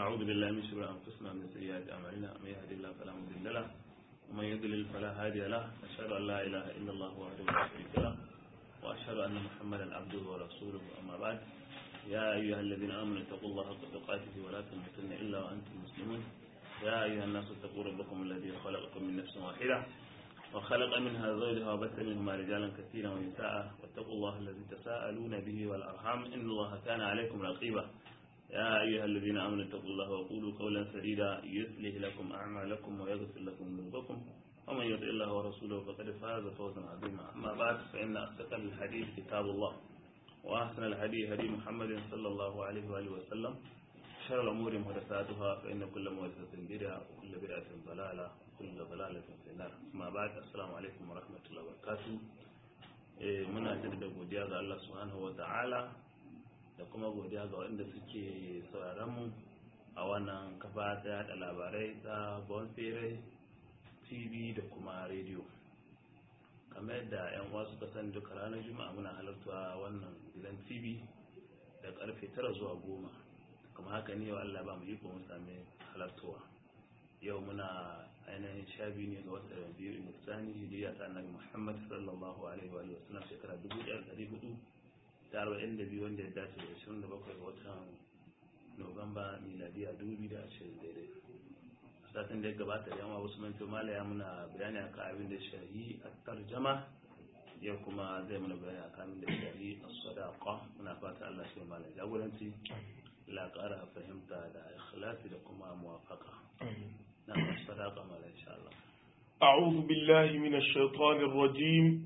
ونعوذ بالله من شرور أنفسنا ومن سيئات أعمالنا من يهد الله فلا مضل له ومن يضلل فلا هادي له أشهد أن لا إله إلا الله وحده لا شريك له وأشهد أن محمدا عبده ورسوله أما بعد يا أيها الذين آمنوا اتقوا الله حق تقاته ولا تموتن إلا وأنتم مسلمون يا أيها الناس اتقوا ربكم الذي خلقكم من نفس واحدة وخلق منها زوجها وبث منهما رجالا كثيرا ونساء واتقوا الله الذي تساءلون به والأرحام إن الله كان عليكم رقيبا يا أيها الذين آمنوا اتقوا الله وقولوا قولا سديدا يصلح لكم أعمالكم ويغفر لكم ذنوبكم ومن يطع الله ورسوله فقد فاز فوزا عظيما أما بعد فإن أصدق الحديث كتاب الله وأحسن الهدي هدي محمد صلى الله عليه وآله وسلم شر الأمور محدثاتها فإن كل محدثة بدعة وكل بدعة ضلالة وكل ضلالة في النار أما بعد السلام عليكم ورحمة الله وبركاته muna jaddada godiya ga Allah subhanahu wa ta'ala da kuma godiya ga waɗanda suke sauraron mu a wannan kafa ta yada labarai ta bonfere tv da kuma rediyo kamar yadda 'yan uwa suka sani duka ranar juma'a muna halarta wannan gidan tv da karfe tara zuwa goma kuma haka ne wa Allah ba mu iko mu sami halartowa yau muna ainihin sha biyu ne ga wata biyu misani hijiriya ta annabi muhammad sallallahu alaihi wa sallam shekara dubu ɗaya ɗari hudu da arba'in da biyu wanda ya dace da ashirin da bakwai ga watan nuwamba miladiya dubu biyu da ashirin daidai satin da ya gabata da yawa wasu manto malaya muna bayani akan abin da shahi a tarjama yau kuma zai muna bayani akan abin da shahi a sadaqa muna fata Allah shi malam jagoranci la ƙara fahimta da ikhlasi da kuma muwafaka na sadaqa malam insha Allah أعوذ بالله من الشيطان الرجيم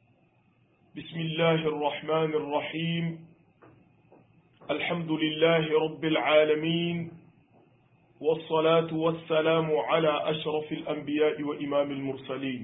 بسم الله الرحمن الرحيم الحمد لله رب العالمين والصلاة والسلام على أشرف الأنبياء وإمام المرسلين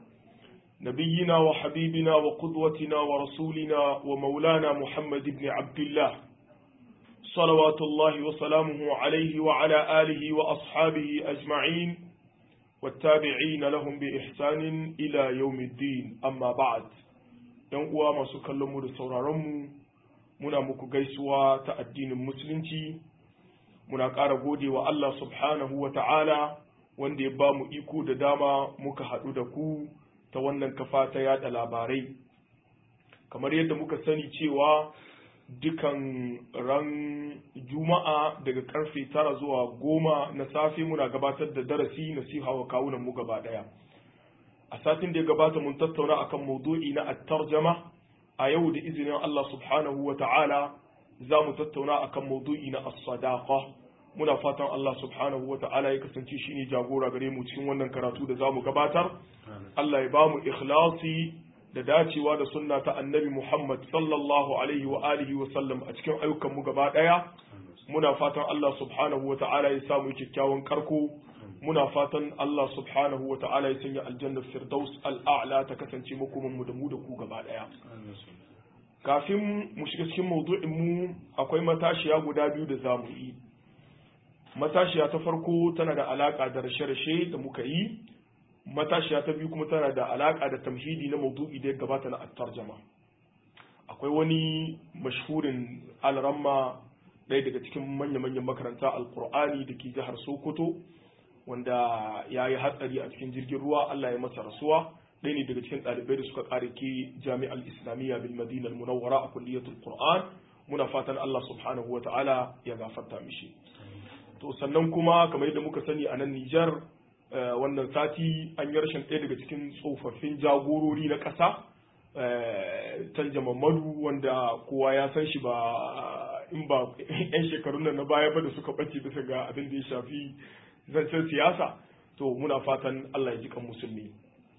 نبينا وحبيبنا وقدوتنا ورسولنا ومولانا محمد بن عبد الله صلوات الله وسلامه عليه وعلى آله وأصحابه أجمعين والتابعين لهم بإحسان إلى يوم الدين أما بعد ينقوى ما سكلموا لسورارمو muna muku gaisuwa ta addinin musulunci muna ƙara gode wa Allah subhanahu wa ta'ala wanda ya ba mu iko da dama muka haɗu da ku ta wannan kafa ta yada labarai kamar yadda muka sani cewa dukan ran juma'a daga karfe tara zuwa goma na safe muna gabatar da darasi nasiha wa kawunan mu gaba ɗaya a satin da ya gabata mun tattauna akan maudu'i na at-tarjama a yau da izinin Allah subhanahu wa ta'ala za mu tattauna akan maudu'i na as-sadaqa muna fatan Allah subhanahu wa ta'ala ya kasance shi ne jagora gare mu cikin wannan karatu da za mu gabatar Allah ya ba mu ikhlasi da dacewa da sunna ta annabi Muhammad sallallahu alaihi wa alihi wa sallam a cikin ayyukan mu gaba daya muna fatan Allah subhanahu wa ta'ala ya samu kyakkyawan karko muna fatan Allah subhanahu wa ta'ala ya sanya aljannar firdaus al'a'la ta kasance makoman mu da mu da ku gaba daya kafin mu shiga cikin maudu'in mu akwai matashiya guda biyu da zamu yi matashiya ta farko tana da alaka da rashe-rashe da muka yi matashiya ta biyu kuma tana da alaka da tamhidi na maudu'i da ya gabata na at-tarjama akwai wani mashhurin alramma ɗaya daga cikin manya-manyan makaranta alkur'ani da ke jihar sokoto wanda ya yi hatsari a cikin jirgin ruwa Allah ya masa rasuwa ɗaya ne daga cikin ɗalibai da suka ƙare ke jami'ar islamiyya bil madina munawwara a kulliyatul qur'an muna fatan Allah subhanahu wa ta'ala ya gafarta mishi to sannan kuma kamar yadda muka sani a nan Nijar wannan sati an yi rashin ɗaya daga cikin tsofaffin jagorori na ƙasa Tanja Mamadu wanda kowa ya san shi ba in ba 'yan shekarun nan na baya ba da suka ɓace bisa ga abin da ya shafi zancen siyasa to muna fatan Allah ya ji kan musulmi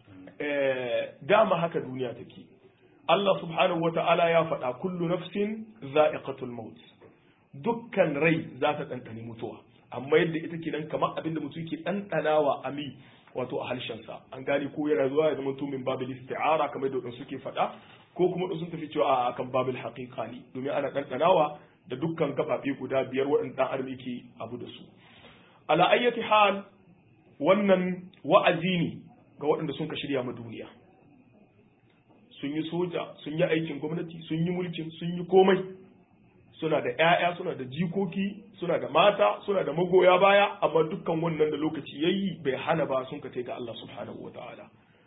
dama haka duniya take Allah subhanahu wata'ala ya faɗa kullu nafsin za'iqatul maut dukkan rai za ta ɗanɗani mutuwa amma yadda ita ke nan kamar abin da mutum ke ɗanɗanawa a mi wato a harshensa an gane ko yana zuwa ya zama min babil isti'ara kamar da wadansu suke faɗa ko kuma sun tafi cewa a akan babil haqiqa ne domin ana ɗanɗanawa da dukkan gaɓaɓe guda biyar waɗanda ɗan adam yake abu da su ala ayyati hal wannan wa'azi ne ga waɗanda sun ka shirya ma duniya sun yi soja sun yi aikin gwamnati sun yi mulkin sun yi komai suna da ƴaƴa suna da jikoki suna da mata suna da magoya baya amma dukkan wannan da lokaci yayi bai hana ba sun kace ga Allah subhanahu wataala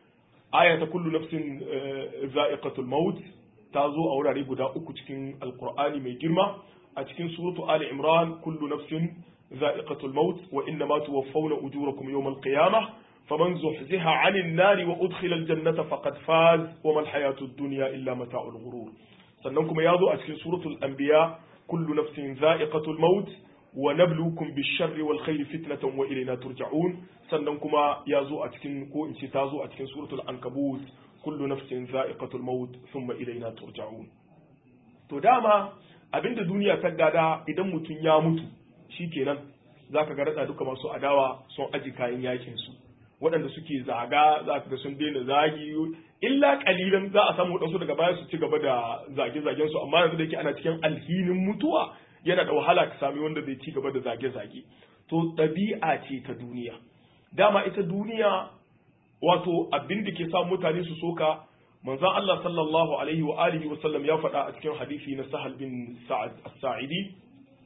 aya ta kullu nafsin za'iqatul maut ta zo a wurare guda uku cikin alqur'ani mai girma a cikin suratu ali imran kullu nafsin za'iqatul maut wa inna ma tuwaffawna ujurakum yawmal qiyamah faman zuhziha 'anil nari wa udkhila aljannata faqad faz wa mal hayatud dunya illa mata'ul ghurur sannan kuma ya zo a cikin suratul anbiya kullu nafsin za'iqatul maut wa nabluukum bish-sharri wal khairi fitnatan wa ilayna turja'un sannan kuma ya zo a cikin ko in ce ta zo a cikin suratul ankabut kullu nafsin za'iqatul maut thumma ilayna turja'un to dama abinda duniya ta gada idan mutum ya mutu shikenan zaka ga rada duka masu adawa sun aji kayan yakin su waɗanda suke zaga za ka ga sun daina zagi illa kalilan za a samu waɗansu daga baya su ci gaba da zage-zagen su amma yanzu da yake ana cikin alhinin mutuwa yana da wahala ka sami wanda zai ci gaba da zage-zage to ɗabi'a ce ta duniya dama ita duniya wato abin da ke sa mutane su soka manzon Allah sallallahu alaihi wa alihi wa sallam ya faɗa a cikin hadisi na Sahal bin Sa'ad as-Sa'idi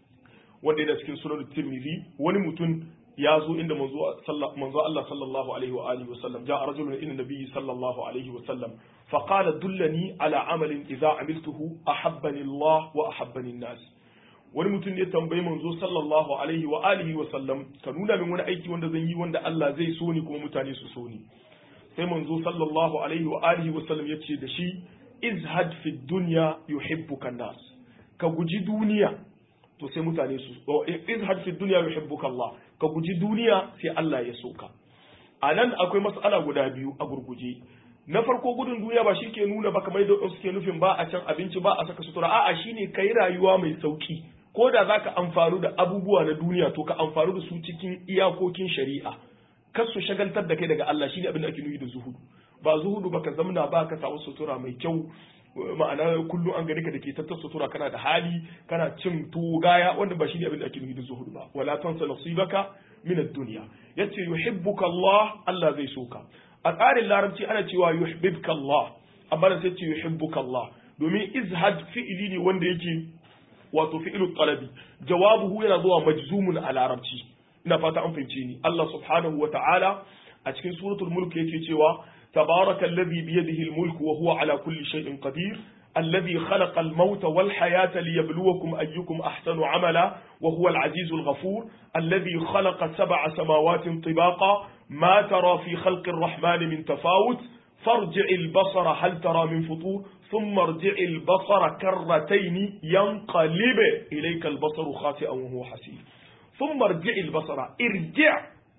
wanda yana cikin sunan Tirmidhi wani mutum ya zo inda manzo Allah sallallahu alaihi wa alihi wasallam ja rajulun ila nabiyyi sallallahu alaihi wasallam fa qala dullani ala amalin idza amiltuhu ahabbani Allah wa ahabbani an-nas wani mutum ne tambayi manzo sallallahu alaihi wa alihi wasallam ka nuna min wani aiki wanda zan yi wanda Allah zai so ni kuma mutane su so ni sai manzo sallallahu alaihi wa alihi wasallam yace da shi izhad fi dunya yuhibbuka an-nas ka guji duniya to sai mutane su izhad fi dunya yuhibbuka Allah ka guji duniya sai Allah ya soka a nan akwai mas'ala guda biyu a gurguje na farko gudun duniya ba shi ke nuna ba kamar da suke nufin ba a can abinci ba a saka sutura a'a shine kai rayuwa mai sauki ko da zaka amfanu da abubuwa na duniya to ka amfanu da su cikin iyakokin shari'a kar su shagaltar da kai daga Allah shine abin da ake nufi da zuhudu ba zuhudu ba ka zamna ba ka samu sutura mai kyau ma'ana kullum an gani ka da ke tattar sutura kana da hali kana cin tuwo gaya wanda ba shi ne abin da ake nufi da zuhud ba wala tansa nasibaka min ad-dunya yace yuhibbuka Allah Allah zai so ka a tsarin larabci ana cewa yuhibbuka Allah amma da sai ce yuhibbuka Allah domin izhad fi'ili ne wanda yake wato fi'ilu talabi jawabuhu yana zuwa majzumun a larabci ina fata an fahimce ni Allah subhanahu wa ta'ala a cikin suratul mulk yake cewa تبارك الذي بيده الملك وهو على كل شيء قدير الذي خلق الموت والحياة ليبلوكم أيكم أحسن عملا وهو العزيز الغفور الذي خلق سبع سماوات طباقا ما ترى في خلق الرحمن من تفاوت فارجع البصر هل ترى من فطور ثم ارجع البصر كرتين ينقلب إليك البصر خاسئا وهو حسير ثم ارجع البصر ارجع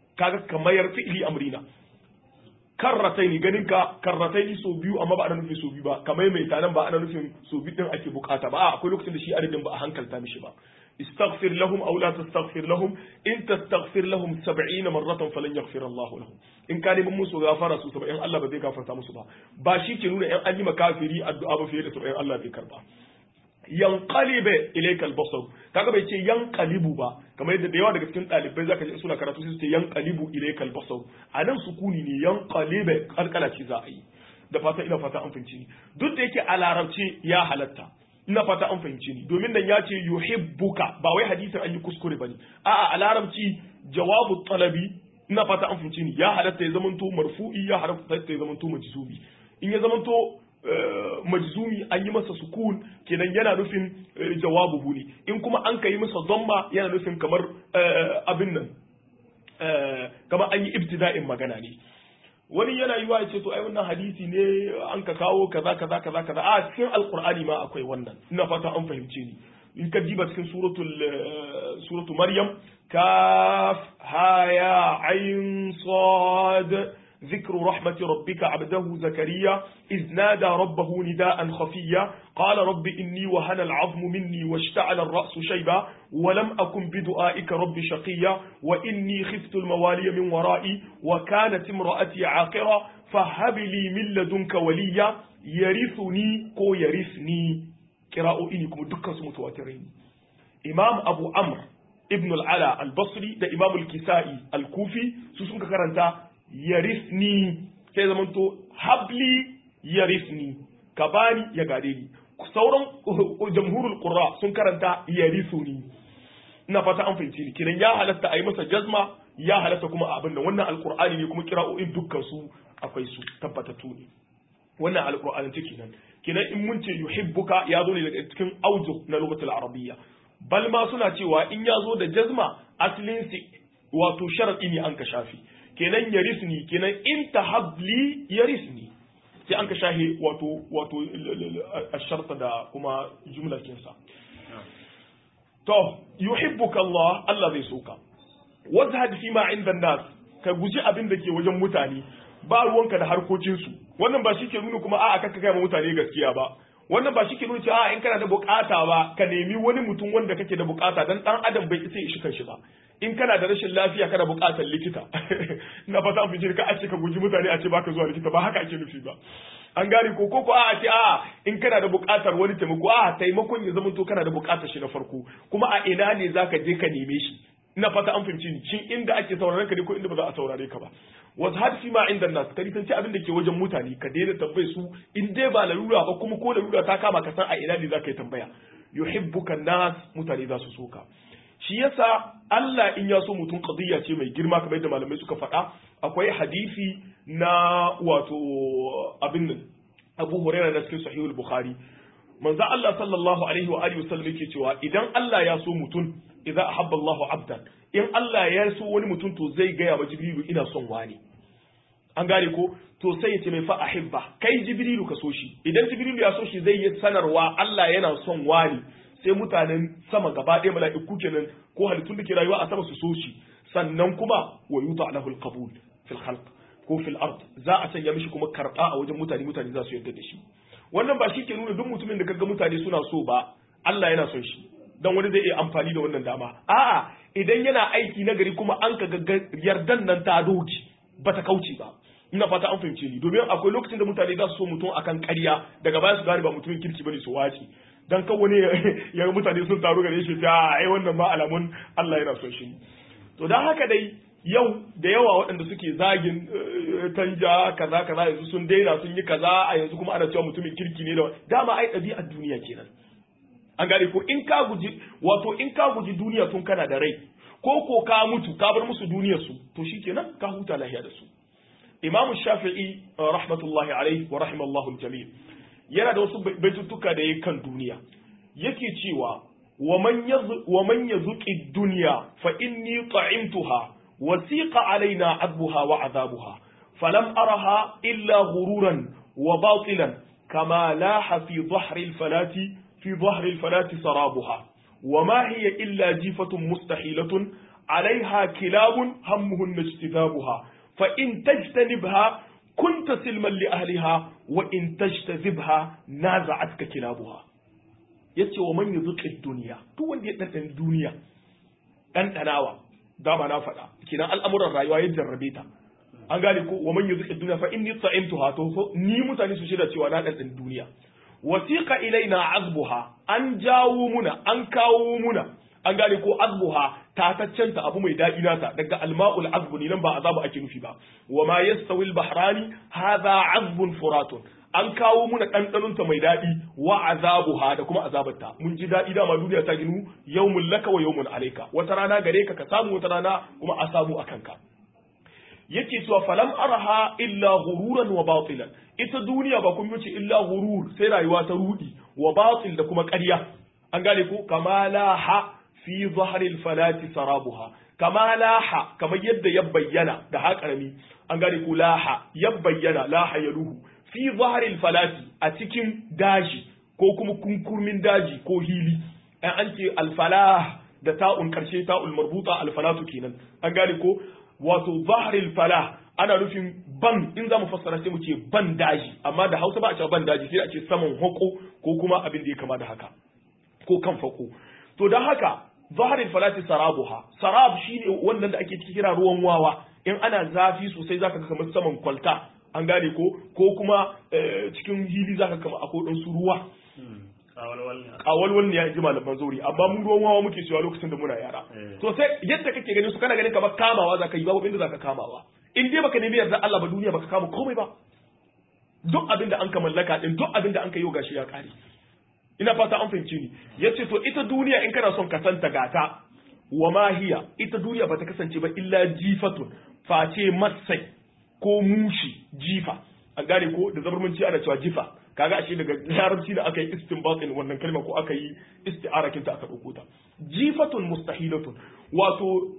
كما يرفع لي أمرنا karrataini ganin ka karrataini so biyu amma ba ana nufin so biyu ba kamar mai tanan ba ana nufin so biyu din ake bukata ba akwai lokacin da shi adadin ba a hankalta mishi ba istaghfir lahum aw la tastaghfir lahum in tastaghfir lahum 70 marratan falan yaghfir Allah lahum in ka neman musu gafara su 70 Allah ba zai gafarta musu ba ba shi ke nuna yan an yi makafiri addu'a ba fiye da 70 Allah bai karba yanqalibe ilayka al-basar kaga bai ce yanqalibu ba kamar yadda da yawa daga cikin dalibai zaka ji suna karatu sai su ce yanqalibu ilayka al-basar anan sukuni ne yanqalibe kalkala ce za a yi da fata ina fata an fahimci ni duk da yake a larabci ya halatta ina fata an fahimci ni domin dan ya ce yuhibbuka ba wai hadisin an yi kuskure bane a'a a larabci jawabu talabi ina fata an fahimci ni ya halatta ya zamanto marfu'i ya halatta ya zamanto majzubi in ya zamanto majzumi an yi masa sukun kenan yana nufin jawabuhu ne in kuma an kai masa dhamma yana nufin kamar abin nan kamar an yi ibtida'in magana ne wani yana yiwa ya ce to ai wannan hadisi ne an ka kawo kaza kaza kaza kaza a cikin alqur'ani ma akwai wannan ina fata an fahimce ni in ka diba cikin suratul suratul maryam kaf ha ya ayn sad ذكر رحمة ربك عبده زكريا إذ نادى ربه نداء خفيا قال رب إني وهن العظم مني واشتعل الرأس شيبا ولم أكن بدعائك رب شقيا وإني خفت الموالي من ورائي وكانت امرأتي عاقرة فهب لي من لدنك وليا يرثني كو يرثني قراءة إنكم دكا متواترين إمام أبو عمرو ابن العلا البصري ده إمام الكسائي الكوفي سوسنك كرنتا yarisni sai zamanto habli yarisni ka bani ya gare ni sauran jamhurul qurra sun karanta yarisuni ina fata an fahimci ni kiran ya halatta a yi masa jazma ya halatta kuma a abin da wannan alqur'ani ne kuma kira'o'in dukkan su akwai su tabbatattu ne wannan alqur'anin take nan kinan in mun ce yuhibbuka ya zo ne daga cikin auju na lugatul arabiyya bal ma suna cewa in ya zo da jazma aslin si wato sharadi ne an ka shafi kenan yarisni kenan in tahabli yarisni sai an ka shahe wato wato asharta da kuma jumla kinsa to yuhibbuka Allah Allah zai soka wazhad fi ma inda nas ka guji abin da ke wajen mutane ba ruwanka da harkokinsu wannan ba shi ke nuna kuma a'a kanka kai ma mutane gaskiya ba wannan ba shi ke nuna cewa in kana da bukata ba ka nemi wani mutum wanda kake da bukata dan dan adam bai isa shi kanshi ba in kana da rashin lafiya kana bukatar likita na fata an fice ka a ce ka guji mutane a ce baka zuwa likita ba haka ake nufi ba an gane ko ko a ce a in kana da bukatar wani taimako a taimakon ya zama to kana da bukatar shi na farko kuma a ina ne zaka je ka neme shi ina fata an fahimci ni shin inda ake sauraron ka ne ko inda ba za a saurare ka ba wasu hadisi ma inda nasu ka nisanci abin da ke wajen mutane ka daina tambaye su in dai ba larura ba kuma ko larura ta kama ka san a ina ne za ka yi tambaya yuhibbuka nas mutane za su soka shi yasa Allah in ya so mutum qadiyya ce mai girma kamar yadda malamai suka faɗa akwai hadisi na wato abin nan Abu Hurairah da cikin Sahihul Bukhari manzo Allah sallallahu alaihi wa alihi wasallam yake cewa idan Allah ya so mutum idza ahabba Allahu abdan in Allah ya so wani mutum to zai gaya wa Jibrilu ina son wani an gane ko to sai ya ce mai fa ahibba kai Jibrilu ka so shi idan Jibrilu ya so shi zai yi sanarwa Allah yana son wani sai mutanen sama gaba ɗaya mala'iku kenan ko halittun da ke rayuwa a sama su so shi sannan kuma wa yuta lahu alqabul fil khalq ko fil ard za a sanya mishi kuma karba a wajen mutane mutane za su yarda da shi wannan ba shi ke nuna duk mutumin da kaga mutane suna so ba Allah yana son shi dan wani zai iya amfani da wannan dama a'a idan yana aiki na gari kuma an kaga yardan nan ta doki bata kauce ba ina fata an fahimce ni domin akwai lokacin da mutane za su so mutum akan ƙarya daga baya su gane ba mutumin kirki bane su wace dan kan wani ya ga mutane sun taru gare shi ta ai wannan ma alamun Allah yana son shi to dan haka dai yau da yawa waɗanda suke zagin tanja kaza kaza yanzu sun daina sun yi kaza a yanzu kuma ana cewa mutumin kirki ne da dama ai ɗabi'ar duniya kenan an gane ko in ka guji wato in ka guji duniya tun kana da rai ko ko ka mutu ka bar musu duniyar su to shikenan ka huta lahiya da su imamu shafi'i rahmatullahi alaihi wa rahimallahu jami' yana da wasu baituttuka da yake kan duniya yake cewa wa man yazuqi dunya fa inni ta'imtuha wasiqa alaina adbuha wa azabuha falam araha illa ghururan wa batilan kama laha fi dhahri al-falati في ظهر الفلاة سرابها وما هي إلا جيفة مستحيلة عليها كلاب همهن اجتذابها فإن تجتنبها كنت سلما لأهلها وإن تجتذبها نازعتك كلابها yace wa man yuzuqi dunya duk wanda ya dan duniya dan danawa dama na faɗa kinan al'amuran rayuwa ya jarrabe ta an gane ko wa man yuzuqi dunya fa inni ta'imtuha to ni mutane su shida cewa na dan duniya wasiqa ilaina azbuha an jawo muna an kawo muna an gane ko azbuha tataccenta abu mai daɗi nata daga alma'ul azbu ne nan ba azabu ake nufi ba wa ma yastawi al-bahrani hadha azbun furatun an kawo muna ɗanɗanonta mai daɗi wa azabuha da kuma azabarta mun ji daɗi dama duniya ta ginu yawmun laka wa yawmun alaika wata rana gare ka ka samu wata rana kuma a samu a kanka yake cewa falam araha illa ghururan wa batilan ita duniya ba kun yace illa ghurur sai rayuwa ta rudi wa batil da kuma ƙarya an gane ko kama laha fi zahril falati sarabuha kama laha kamar yadda ya bayyana da haƙarami an gane ko laha ya bayyana laha ya ruhu fi zahril falati a cikin daji ko kuma kunkurmin daji ko hili an ce alfalah da ta'un karshe ta'ul marbuta alfalatu kenan an gane ko wato zahril falah ana nufin ban in za mu fassara sai mu ce ban daji amma da hausa ba a ce ban daji sai a ce saman hako ko kuma abin da ya kama da haka ko kan fako to don haka zahril falati sarabuha sarab shine wannan da ake kira ruwan wawa in ana zafi sosai zaka ga kamar saman kwalta an gane ko ko kuma cikin hili zaka kama akwai dan su ruwa kawalwal ne ya ji malaman zauri amma mun ruwan wawa muke cewa lokacin da muna yara to sai yadda kake ganin su kana ganin kamar kamawa zaka yi babu inda zaka kamawa in dai baka nemi yarda Allah ba duniya baka kama komai ba duk abin da an ka mallaka din duk abin da an ka yi gashi ya kare ina fata an fahimci ni yace to ita duniya in kana son ka santa gata wa ma hiya ita duniya bata kasance ba illa jifatun face masai ko mushi jifa an gane ko da zabarmanci ana cewa jifa kaga ashe daga larabci da aka yi istinbatin wannan kalma ko aka yi isti'arakin ta aka dauko ta jifatun mustahilatun wato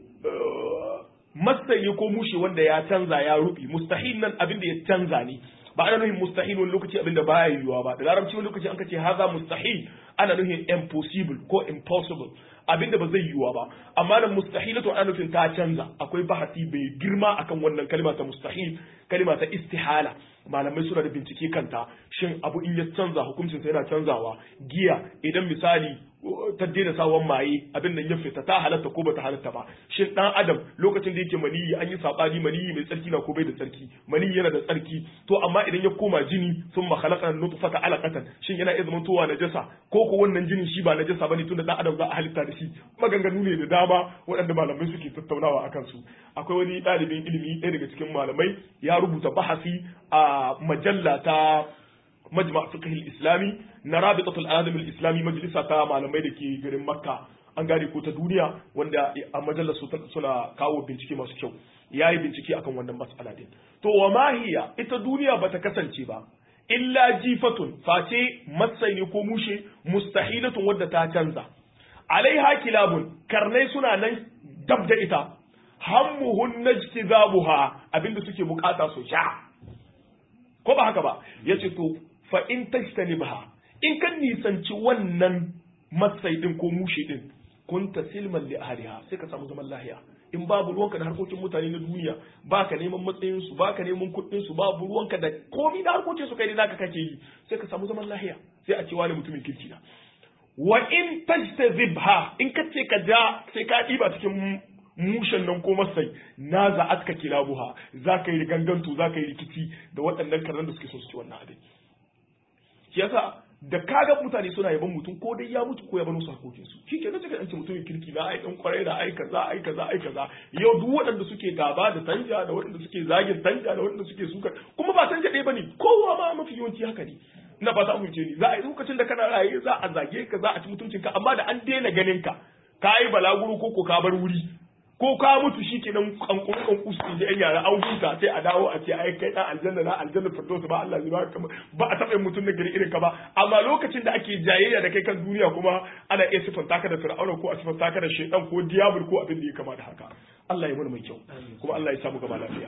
masai ko mushi wanda ya canza ya rubi mustahil nan abin da ya canza ne ba ana nufin mustahil wani lokaci abin da baya yiwuwa ba da larabci wani lokaci an ka ce haza mustahil ana nufin impossible ko impossible abin da ba zai yiwuwa ba amma nan mustahilatu ana nufin ta canza akwai bahasi bai girma akan wannan kalma ta mustahil kalma ta istihala malamai suna da bincike kanta shin abu in ya canza hukuncinsa yana canzawa giya idan misali ta daina sawan maye abin nan ya fita ta halatta ko bata halatta ba shin dan adam lokacin da yake maniyi an yi sabani maniyi mai tsarki na ko bai da tsarki maniyi yana da tsarki to amma idan ya koma jini sun ma khalaqa nutfata alaqatan shin yana iya zama towa najasa ko ko wannan jinin shi ba najasa bane tunda dan adam za a halitta da shi maganganu ne da dama waɗanda malamai suke tattaunawa akan su akwai wani ɗalibin ilimi ɗaya daga cikin malamai ya rubuta bahasi a majalla ta majma fiqh islami na rabitatul alam islami majalisa ta malamai da ke garin makka an gane ko ta duniya wanda a majalar su suna kawo bincike masu kyau yayi bincike akan wannan mas'ala din to wa mahiya ita duniya bata kasance ba illa jifatun face matsai ne ko mushe mustahilatun wadda ta canza alaiha kilabun karnai suna nan dab da ita hammuhun najtizabuha abinda suke bukata su sha ko ba haka ba yace to fa in tajtanibha in kan nisanci wannan matsai din ko mushe din kunta silman li ahliha sai ka samu zaman lahiya in babu ruwanka da harkokin mutane na duniya baka neman matsayin su baka neman kuɗin su babu ruwanka da komai da harkokin su kai ne naka kake yi sai ka samu zaman lahiya sai a ce wani mutumin kirki na wa in tajtazibha in ka ce ka ja sai ka diba cikin mushen nan ko masai na za atka kilabuha za ka yi ganganto za ka yi rikici da waɗannan karnan da suke son su ci wannan abin shi yasa da kaga mutane suna yaban mutum ko dai ya mutu ko ya bar musu hakokin su shi kenan sai ce mutumin kirki na ai dan kwarai da ai kaza ai kaza ai kaza yau duk waɗanda suke gaba da tanja da waɗanda suke zagin tanja da waɗanda suke suka kuma ba tanja ɗaya bane kowa ma mafi yawanci haka ne ina ba ta amince ni za a yi lokacin da kana raye za a zage ka za a ci mutuncin ka amma da an daina ganin ka ka yi balaguro ko ko ka bar wuri ko ka mutu shi kenan kankuru kanku su da yan yara an huta sai a dawo a ce ai kai dan aljanna na aljanna firdaus ba Allah zai baka ba a taɓa mutum na gari irin ka ba amma lokacin da ake jayayya da kai kan duniya kuma ana iya sifanta ka da fir'auna ko a sifanta ka da shaytan ko diabul ko abin da ya kama da haka Allah ya mana mai kyau kuma Allah ya samu gaba lafiya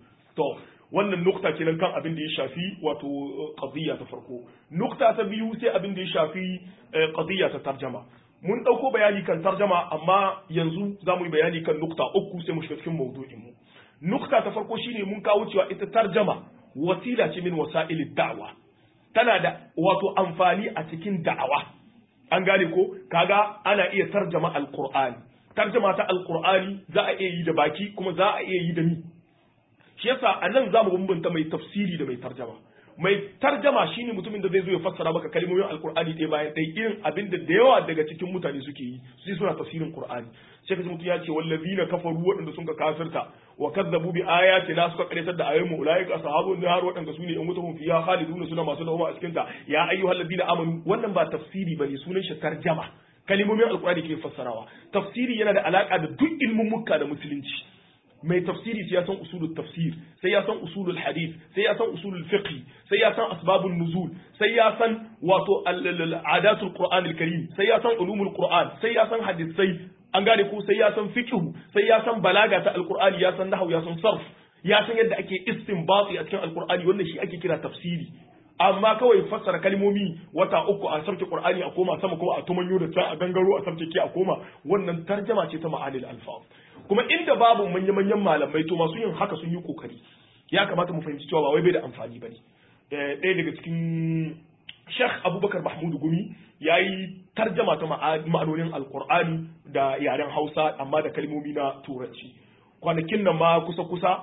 to wannan nukta kenan kan abin da ya shafi wato qadiyya ta farko nukta ta biyu sai abin da ya shafi qadiyya ta tarjama mun ɗauko bayani kan tarjama amma yanzu za mu yi bayani kan nukta uku sai mu shiga cikin maudu'in mu nukta ta farko shine mun kawo cewa ita tarjama wasila ce min wasa'il da'wa tana da wato amfani a cikin da'awa an gane ko kaga ana iya tarjama alqur'ani tarjama ta alqur'ani za a iya yi da baki kuma za a iya yi da ni shi yasa anan za mu bambanta mai tafsiri da mai tarjama mai tarjama shine mutumin da zai zo ya fassara maka kalmomin alkur'ani ɗaya bayan ɗaya irin abin da da yawa daga cikin mutane suke yi su suna tafsirin qur'ani sai kaji mutum ya ce wallazina kafaru waɗanda sun ka kafirta wa kazzabu bi ayatina suka karyatar da ayoyin mu ulaika ashabun nar waɗanda su ne in wuta hum fiha khaliduna suna masu dawama a cikin ta ya ayyuhallazina amanu wannan ba tafsiri bane sunan shi tarjama kalmomin alkur'ani ke fassarawa tafsiri yana da alaka da duk ilmin mukka da musulunci mai tafsiri sai ya san usulul tafsir sai ya san usulul hadith sai ya san usulul fiqh sai ya san asbabun nuzul sai ya san wato adatul qur'an karim sai ya san ulumul qur'an sai ya san hadisai an gane ko sai ya san fiqh sai ya san balaga ta alqur'ani ya san nahwu ya san sarf ya san yadda ake istinbati a cikin alqur'ani wannan shi ake kira tafsiri amma kawai fassara kalmomi wata uku a sarki qur'ani a koma sama kuma a tumanyo da ta a gangaro a sarki ke a koma wannan tarjama ce ta ma'anil alfaz kuma inda babu manya-manyan malamai to masu yin haka sun yi kokari ya kamata mu fahimci cewa ba wai bai da amfani bane ɗaya daga cikin Sheikh Abubakar Mahmud Gumi ya yi tarjama ta ma'anonin Alƙur'ani da yaren Hausa amma da kalmomi na Turanci kwanakin nan ma kusa-kusa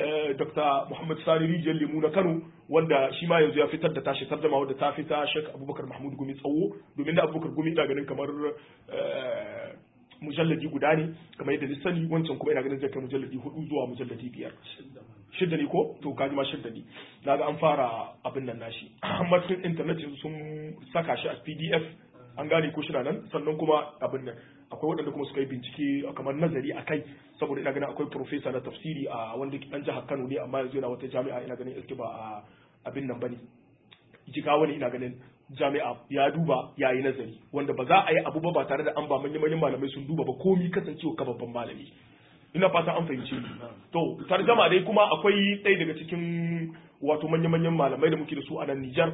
Dr. Muhammad Sani Rijiyar Lemu na Kano wanda shi ma yanzu ya fitar da tashi tarjama wadda ta fita Sheikh Abubakar Mahmud Gumi tsawo domin da Abubakar Gumi ina ganin kamar mujalladi guda ne kamar yadda ni sani wancan kuma ina ganin zai kai mujalladi hudu zuwa mujalladi biyar shidda ne ko to kaji ma shidda ne na ga an fara abin nan nashi amma cikin internet yanzu sun saka shi a pdf an gane ko shina nan sannan kuma abin nan akwai waɗanda kuma suka yi bincike kamar nazari a kai saboda ina ganin akwai profesa na tafsiri a wanda dan jihar Kano ne amma yanzu yana wata jami'a ina ganin iske ba a abin nan bane jigawa ne ina ganin jami'a ya duba ya yi nazari wanda ba za a yi abu ba ba tare da an ba manyan manyan malamai sun duba ba komi kasancewa ka babban malami ina fata an fahimci to tarjama dai kuma akwai ɗaya daga cikin wato manya-manyan malamai da muke da su a nan Nijar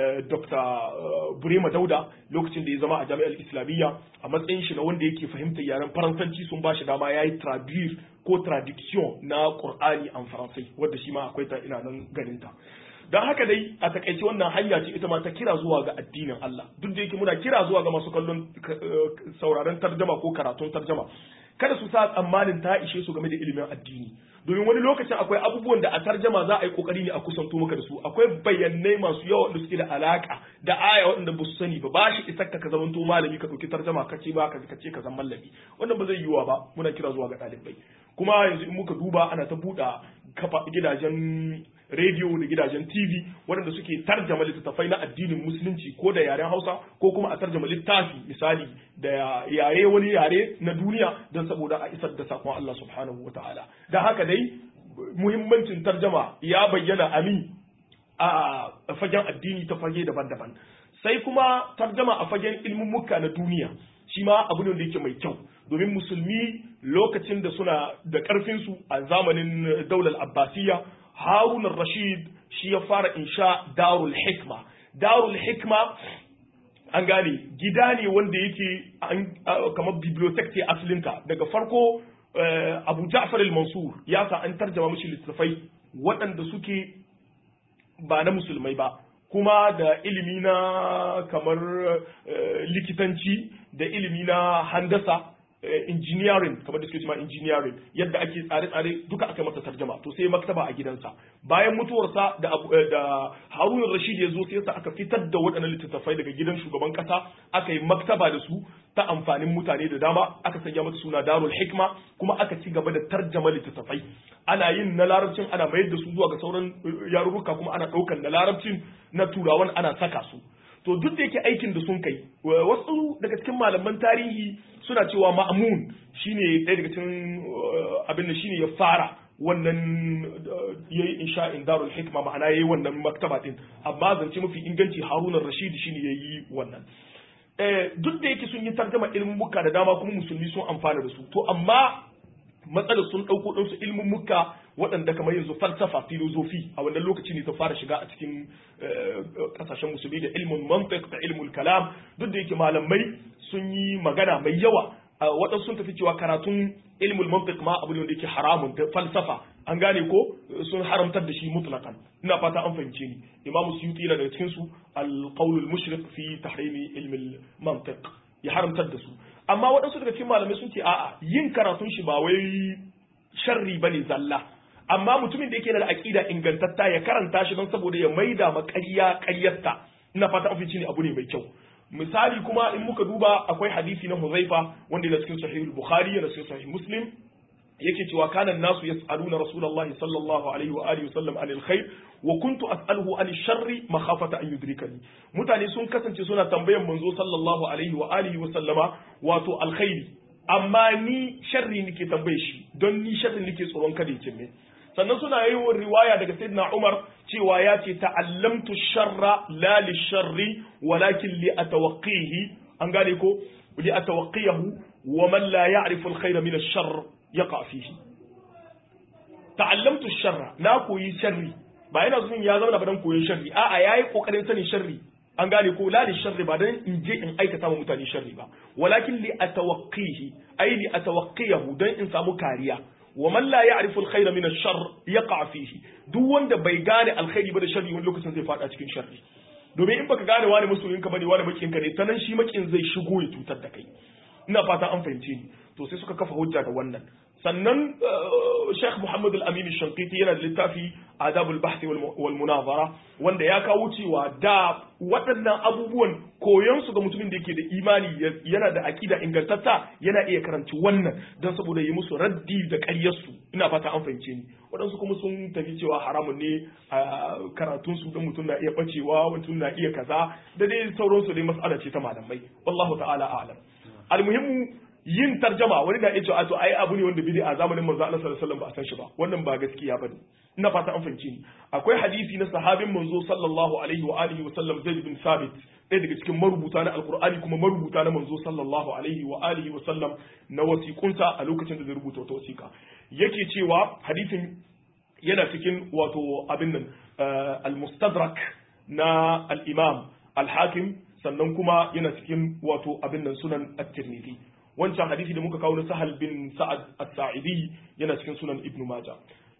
Dr. Burema Dauda lokacin da ya zama a jami'ar Islamiyya a matsayin shi na wanda yake fahimtar yaren Faransanci sun ba shi dama ya yi traduire ko traduction na Qur'ani an Faransai wanda shi ma akwai ta ina nan ganin ta don haka dai a takaice wannan hanya ce ita ma ta kira zuwa ga addinin Allah duk da yake muna kira zuwa ga masu kallon sauraron tarjama ko karatun tarjama kada su sa tsammanin ta ishe su game da ilimin addini domin wani lokacin akwai abubuwan da a tarjama za a yi kokari ne a kusanto maka da su akwai bayanai masu yawa da suke da alaka da aya waɗanda ba su sani ba ba shi isar ka zamanto malami ka ɗauki tarjama ka ce ba ka ce ka zan mallami wannan ba zai yiwuwa ba muna kira zuwa ga ɗalibai kuma yanzu in muka duba ana ta buɗa kafa gidajen rediyo da gidajen TV waɗanda suke tarjama littattafai na addinin musulunci ko da yaren Hausa ko kuma a tarjama littafi misali da yare wani yare na duniya don saboda a isar da sakon Allah subhanahu wataala da haka dai muhimmancin tarjama ya bayyana ami a fagen addini ta fage daban-daban sai kuma tarjama a fagen ilmummuka na duniya shi ma abu ne da yake mai kyau domin musulmi lokacin da suna da ƙarfinsu a zamanin daular abbasiyya harun rashid shi ya fara insha darul hikma darul hikma an gane gida ne wanda yake kamar bibliotheque ce asalinta daga farko abu ja'far al-mansur ya sa an tarjama mishi littattafai waɗanda suke ba na musulmai ba kuma da ilimi na kamar likitanci da ilimi na handasa engineering kamar da suke cewa engineering yadda ake tsare-tsare duka aka masa tarjama to sai maktaba a gidansa bayan mutuwarsa da da Harun Rashid ya zo sai yasa aka fitar da waɗannan littattafai daga gidan shugaban kasa aka yi maktaba da su ta amfanin mutane da dama aka sanya mata suna Darul Hikma kuma aka ci gaba da tarjama littattafai ana yin na larabcin ana mayar da su zuwa ga sauran yarurruka kuma ana ɗaukan na larabcin na turawan ana saka su to duk da yake aikin da sun kai wasu daga cikin malaman tarihi suna cewa ma'amun shine ɗaya daga cikin abin da shine ya fara wannan yayi insha'in darul hikma ma'ana yayi wannan maktaba din amma zance mafi inganci haruna rashid shine yayi wannan duk da yake sun yi tarjama ilmin muka da dama kuma musulmi sun amfana da su to amma matsalar sun ɗauko ɗansu ilmin muka waɗanda kamar yanzu falsafa filozofi a wannan lokaci ne ta fara shiga a cikin ƙasashen musulmi da ilmin mantiq da ilmin kalam duk da yake malamai sun yi magana mai yawa waɗansu sun tafi cewa karatun ilmul mantiq ma abu ne wanda yake haramun da falsafa an gane ko sun haramtar da shi mutlaqan ina fata an fahimce ni imamu suyuti yana daga cikin su al-qawl al-mushriq fi tahrimi ilm al-mantiq ya haramtar da su amma waɗansu daga cikin malamai sun ce a'a yin karatun shi ba wai sharri bane zalla amma mutumin da yake da aqida ingantatta ya karanta shi don saboda ya maida ma ƙarya ƙaryarta ina fata an fahimce ni abu ne mai kyau misali kuma in muka duba akwai hadisi na Huzaifa wanda yana cikin sahih al-Bukhari yana cikin sahih Muslim yake cewa kana nasu yas'aluna Rasulullah sallallahu alaihi wa alihi wasallam anil khair wa kuntu as'aluhu anil sharri makhafata an yudrikani mutane sun kasance suna tambayan manzo sallallahu alaihi wa alihi wa sallama wato alkhairi amma ni sharri nake tambaye shi don ni sharri nake tsoron kada ya cin sannan suna yi riwaya daga sayyidina Umar cewa ya ce ta'allamtu sharra la li sharri walakin li atawaqqihi an gane ko li atawaqqihu wa man la ya'rifu al-khayra min ash-sharr yaqa fihi ta'allamtu sharra na koyi sharri ba yana zuwa ya zama badan koyon sharri a'a yayi kokarin sanin sharri an gane ko la li sharri ba dan in je in aikata wa mutane sharri ba walakin li atawaqqihi ay li atawaqqihu dan in samu kariya wa man la ya'rifu al-khayra min ash-sharr yaqa fihi duk wanda bai gane alkhairi ba da sharri wani lokacin zai fada cikin sharri domin in baka gane wani masoyinka bane wani makinka ne sanan shi makin zai shigo ya cutar da kai ina fata an fahimce ni to sai suka kafa hujja da wannan sannan Sheikh Muhammad Al-Amin Shankiti yana da littafi Adabul Bahthi wal Munazara wanda ya kawo cewa da waɗannan abubuwan koyon su ga mutumin da yake da imani yana da akida ingantatta yana iya karanci wannan don saboda yi musu raddi da ƙaryar su ina fata an fahimce ni waɗansu kuma sun tafi cewa haramun ne a karatun su don mutum na iya bacewa mutum na iya kaza da dai sauransu dai mas'ala ce ta malamai wallahu ta'ala a'lam almuhimmu yin tarjama wani na iya cewa to ai abu ne wanda bidi a zamanin manzo Allah sallallahu alaihi wasallam ba a san shi ba wannan ba gaskiya bane ina fata an fahimci ni akwai hadisi na sahabin manzo sallallahu alaihi wa alihi wasallam Zaid bin Sabit ɗaya daga cikin marubuta na alkur'ani kuma marubuta na manzo sallallahu alaihi wa alihi wasallam na wasiƙunsa a lokacin da zai rubuta wata wasiƙa yake cewa hadisin yana cikin wato abin nan al-mustadrak na al-imam al-hakim sannan kuma yana cikin wato abin nan sunan at-tirmidhi wancan hadisi da muka kawo na sahal bin sa'ad as-sa'idi yana cikin sunan ibnu majah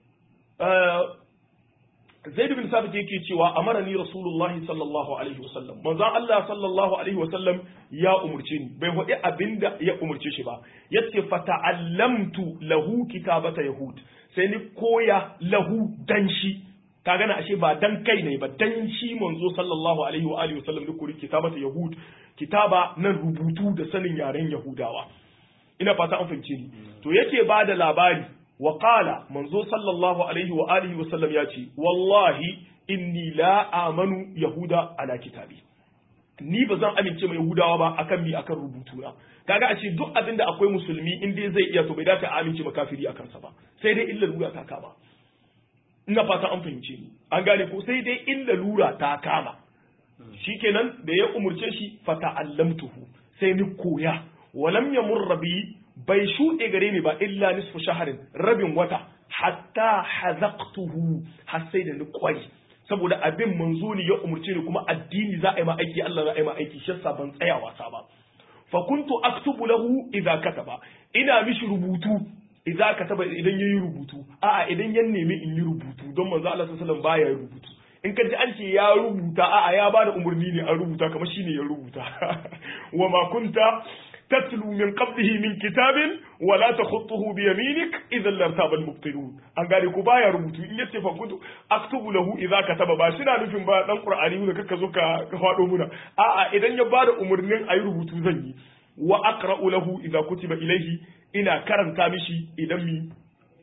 zaid bin sabit yake cewa amarani rasulullahi sallallahu alaihi wasallam manzon Allah sallallahu alaihi wasallam ya umurce ni bai faɗi abinda ya umurce shi ba yace fata'allamtu lahu kitabata yahud sai ni koya lahu dan shi ka gana ashe ba dan kai ne ba dan shi manzo sallallahu alaihi wa alihi wasallam da kuri kitabata yahud kitaba nan rubutu da sanin yaren yahudawa ina fata an fahimce ni to yake ba da labari wa qala manzo sallallahu alaihi wa alihi wasallam ya ce wallahi inni la amanu yahuda ala kitabi ni ba zan amince mai yahudawa ba akan mi akan rubutu na kaga a ce duk abin da akwai musulmi in dai zai iya to bai dace a amince makafiri akan sa ba sai dai illa lura ta kama ina fata an fahimce ni an gane ko sai dai illa lura ta kama shikenan da ya umurce shi fata'allamtuhu sai ni koya walam yamurra bi bai shuɗe gare ni ba illa nisfu shaharin rabin wata hatta hazaqtuhu har sai da ni kwari saboda abin manzo ne ya umurce ni kuma addini za a yi ma aiki Allah za a yi ma aiki shi ban tsaya wasa ba fa kuntu aktubu lahu idza kataba ina mishi rubutu idza kataba idan yayi rubutu a'a idan ya nemi in yi rubutu don manzo Allah sallallahu alaihi wasallam baya rubutu in ka ji an ce ya rubuta a'a ya bada umarni ne an rubuta kamar shine ya rubuta wa ma kunta تتلو من قبله من كتاب ولا تخطه بيمينك اذا لارتاب المبطلون an gane ku baya rubutu in yace fa kuntu aktubu lahu idza kataba ba shi na nufin ba dan qur'ani ne kaka zo ka fado muna a'a idan ya bada umurnin ayi rubutu zan yi wa aqra'u lahu idza kutiba ilayhi ina karanta mishi idan mi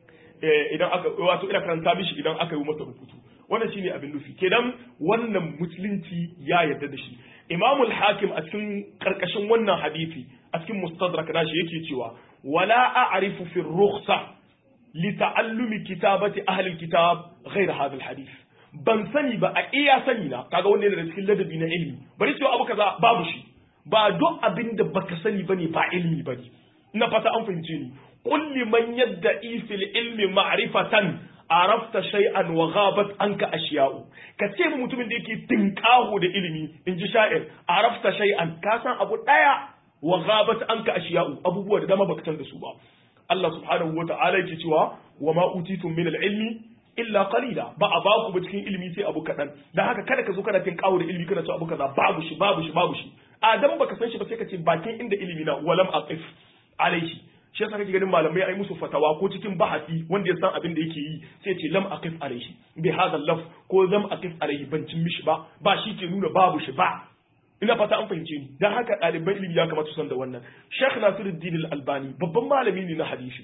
idan aka wato ina karanta mishi idan aka yi masa rubutu wannan shine abin nufi kenan wannan musulunci ya yarda da shi imamul hakim a cikin karkashin wannan hadisi a cikin mustadrak nashi yake cewa wala a'rifu fi rukhsa li ta'allumi kitabati ahli kitab ghayr hadha alhadith ban sani ba a iya sani na kaga wanda yana da cikin ladabi na ilimi bari cewa abu kaza babu shi ba duk abin da baka sani bane ba ilimi bane ina fata an fahimce ni qul liman yadda'i fil ilmi ma'rifatan arafta shay'an wa ghabat anka ashiya'u ka ce mu mutumin da yake tinkaho da ilimi in ji sha'ir arafta shay'an ka san abu daya wa ghabat anka ashiya'u abubuwa da dama baka san da su ba Allah subhanahu wa ta'ala yake cewa wa ma utitum min al-ilmi illa qalila ba a ba ku ba cikin ilimi sai abu kadan dan haka kada ka zo kana tinkaho da ilimi kana cewa abu kaza babu shi babu shi babu shi adam baka san shi ba sai ka ce bakin inda ilimi na walam aqif alaihi shi yasa kake ganin malamai ai musu fatawa ko cikin bahasi wanda ya san abin da yake yi sai ce lam aqif alaihi bi hadha laf ko lam aqif alaihi ban cin mishi ba ba shi ke nuna babu shi ba ina fata an fahimce ni dan haka ɗaliban ilimi ya kamata su san da wannan Sheikh Nasiruddin Al-Albani babban malami ne na hadisi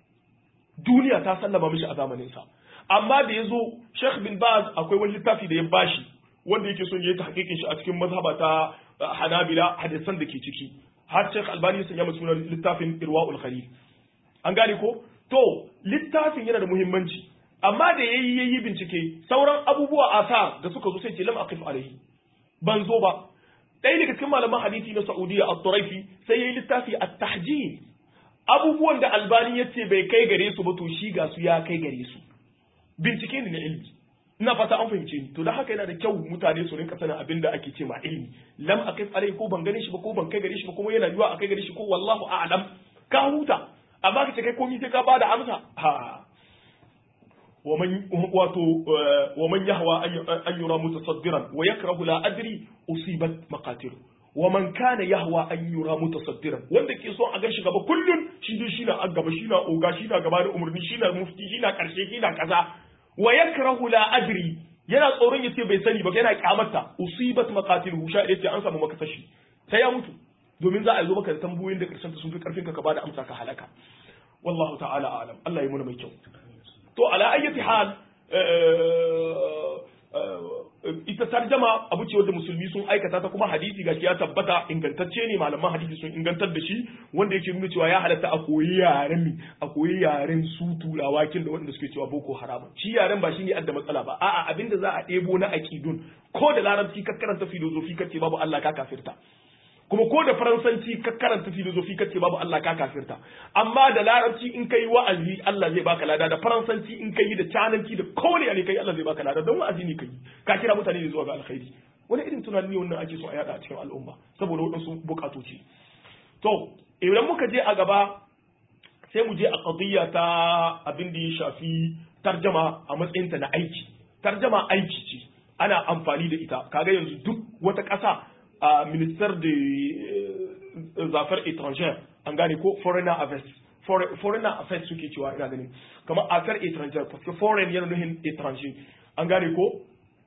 duniya ta sallama mishi a zamanin sa amma da yazo Sheikh bin Baz akwai wani littafi da ya bashi wanda yake son ya yi tahqiqin shi a cikin mazhaba ta Hanabila hadisan da ke ciki har Sheikh Albani ya sanya masa sunan littafin Irwaul Khalil an gane ko to littafin yana da muhimmanci amma da yayi yayi bincike sauran abubuwa asar da suka zo sai ce lam aqif alaihi ban zo ba ɗaya daga cikin malaman hadisi na Saudiya at-Turaifi sai yayi littafi at-tahjil abubuwan da Albani ya ce bai kai gare su ba to shi ga su ya kai gare su bincike ne na ilimi ina fata an fahimce ni to da haka yana da kyau mutane su rinka sanin abin da ake ce ma ilimi lam aqif alai ko ban gane shi ba ko ban kai gare shi ba kuma yana yiwa a kai gare shi ko wallahu a'lam ka huta amma ka ce kai komai sai ka bada amsa ha ومن واتو ومن يهوى ان يرى متصدرا ويكره لا ادري اصيبت مقاتل wa man kana yahwa an yura mutasaddiran wanda ke so a ga shi gaba kullun shi dai shi na a gaba shi na oga shi na gaba da umarni shi na mufti shi na karshe shi na kaza wa yakrahu la adri yana tsoron yace bai sani ba yana kyamata usibat maqatiluhu sha yace an samu makasashi sai ya mutu domin za a zo maka da tambayoyin da karshen sun fi karfin ka ka bada amsa ka halaka wallahu ta'ala alam Allah ya muna mai kyau to ala ayyati hal ita tarjama abu ce wanda musulmi sun aikata ta kuma hadisi gashi ya tabbata ingantacce ne malaman hadisi sun ingantar da shi wanda yake nuna cewa ya halatta a koyi yaren mi a koyi yaren su turawa kin da wanda suke cewa boko haram shi yaren ba shine adda matsala ba a'a abinda za a ɗebo na aqidun ko da larabci ka karanta filozofi kace babu Allah ka kafirta kuma ko da faransanci ka karanta filozofi kace babu Allah ka kafirta amma da larabci in kai wa'azi Allah zai baka lada da faransanci in kai da cananci da kowane ne kai Allah zai baka lada don wa'azi ne kai ka kira mutane ne zuwa ga alkhairi wani irin tunani ne wannan ake so a yada a cikin al'umma saboda waɗansu bukatoci to idan muka je a gaba sai mu je a qadiyya ta abin da ya shafi tarjama a matsayinta na aiki tarjama aiki ce ana amfani da ita kaga yanzu duk wata ƙasa a ministère de affaires étrangères an gane ko foreigner affairs foreigner affairs suke cewa ina ganin kamar affaires étrangères parce que foreign yana nuhin étranger an gane ko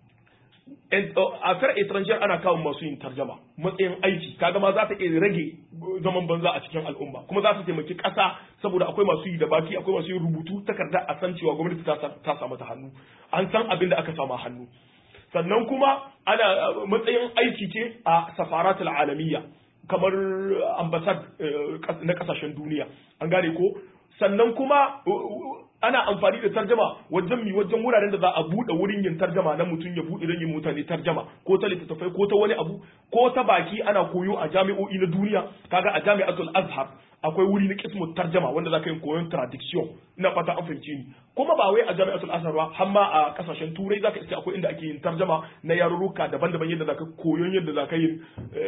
affaires étrangères ana kawo masu yin tarjama matsayin aiki kaga ma za ta iya rage zaman banza a cikin al'umma kuma za su taimaki ƙasa saboda akwai masu yi da baki akwai masu yin rubutu takarda a san cewa gwamnati ta samu ta hannu an san abin da aka samu hannu sannan kuma ana matsayin aiki ce a safaratul alamiyya kamar ambasad na kasashen duniya an gane ko sannan kuma ana amfani da tarjama wajen mi wajen wuraren da za a buɗe wurin yin tarjama na mutum ya buɗe don yin mutane tarjama ko ta littattafai ko ta wani abu ko ta baki ana koyo a jami'o'i na duniya kaga a jami'atul azhar akwai wuri na kismu tarjama wanda za ka yi koyon tradiction ina fata an fahimce ni kuma ba wai a jami'atul azhar ba har ma a kasashen turai zaka iske akwai inda ake yin tarjama na yarurruka daban-daban yadda zaka koyon yadda zaka yin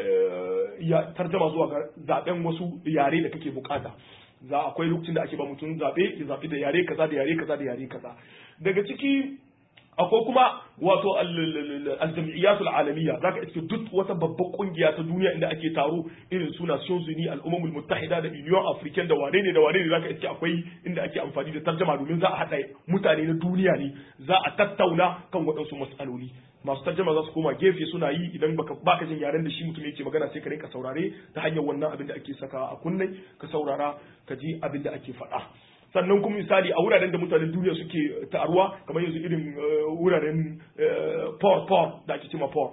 tarjama zuwa ga zaben wasu yare da kake bukata za akwai lokacin da ake ba mutum zabe ya zabi da yare kaza da yare kaza da yare kaza daga ciki akwai kuma wato al-jam'iyyatul alamiyya zaka iske duk wata babbar kungiya ta duniya inda ake taro irin su Nations Unies al-Umamul Muttahida da Union African da wane ne da wane ne zaka iske akwai inda ake amfani da tarjuma domin za a hada mutane na duniya ne za a tattauna kan waɗansu mas'aloli masu tarjama za su koma gefe suna yi idan baka baka jin yaren da shi mutum yake magana sai ka rinka saurare ta hanyar wannan abin da ake saka a kunne ka saurara ka ji abin da ake faɗa sannan kuma misali a wuraren da mutanen duniya suke taruwa kamar yanzu irin wuraren port port da ake cima port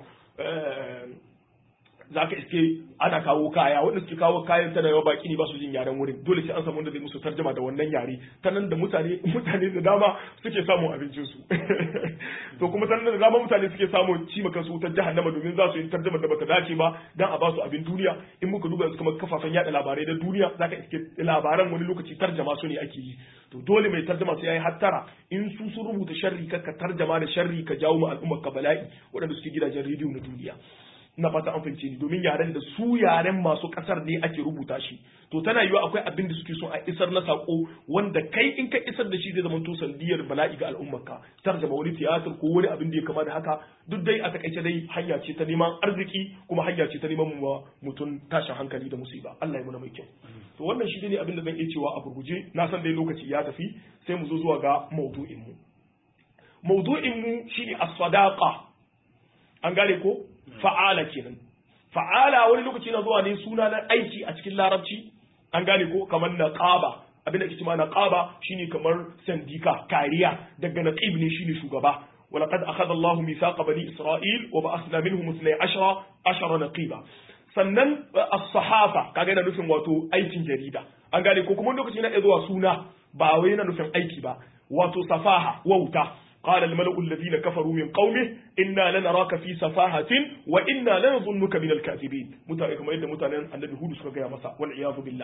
za ka iske ana kawo kaya wanda suke kawo kayan tana yawa baki ne ba su jin yaren wurin dole sai an samu wanda zai musu tarjama da wannan yare ta nan da mutane mutane da dama suke samun abincin su to kuma ta nan da dama mutane suke samun ci maka su ta jahannama domin za su yi tarjama da bata dace ba dan a ba su abin duniya in muka duba yanzu kamar kafafen yada labarai da duniya zaka iske labaran wani lokaci tarjama su ne ake yi to dole mai tarjama sai yayi hattara in su sun rubuta sharri ka ka tarjama da sharri ka jawo ma al'ummar ka bala'i waɗanda suke gidajen rediyo na duniya na fata an fahimce ni domin yaren da su yaren masu kasar ne ake rubuta shi to tana yiwa akwai abin da suke so a isar na sako wanda kai in ka isar da shi zai zama to sandiyar bala'i ga al'ummarka tarjama wani tiyatar ko wani abin da ya kama da haka duk dai a takaice dai hanya ce ta neman arziki kuma hanya ce ta neman mutum tashin hankali da musiba Allah ya muna mai kyau to wannan shi ne abin da zan iya cewa a gurguje na san dai lokaci ya tafi sai mu zo zuwa ga maudu'in mu maudu'in mu shine as-sadaqa an gane ko fa'ala kenan fa'ala wani lokaci na zuwa ne suna na aiki a cikin larabci an gane ko kamar naqaba abinda ake cewa naqaba shine kamar sandika kariya daga naqib ne shine shugaba ولقد أخذ الله ميثاق بني إسرائيل وبعثنا منهم اثني عشر عشر نقيبا sannan as-sahafa kaga yana nufin wato aikin jarida an gane ko kuma lokaci na zuwa suna ba wai yana nufin aiki ba wato safaha wauta قال الملأ الذين كفروا من قومه إنا لنراك في سفاهة وإنا لنظنك من الكاذبين متى كما يد متى النبي هود سكا يا مسا والعياذ بالله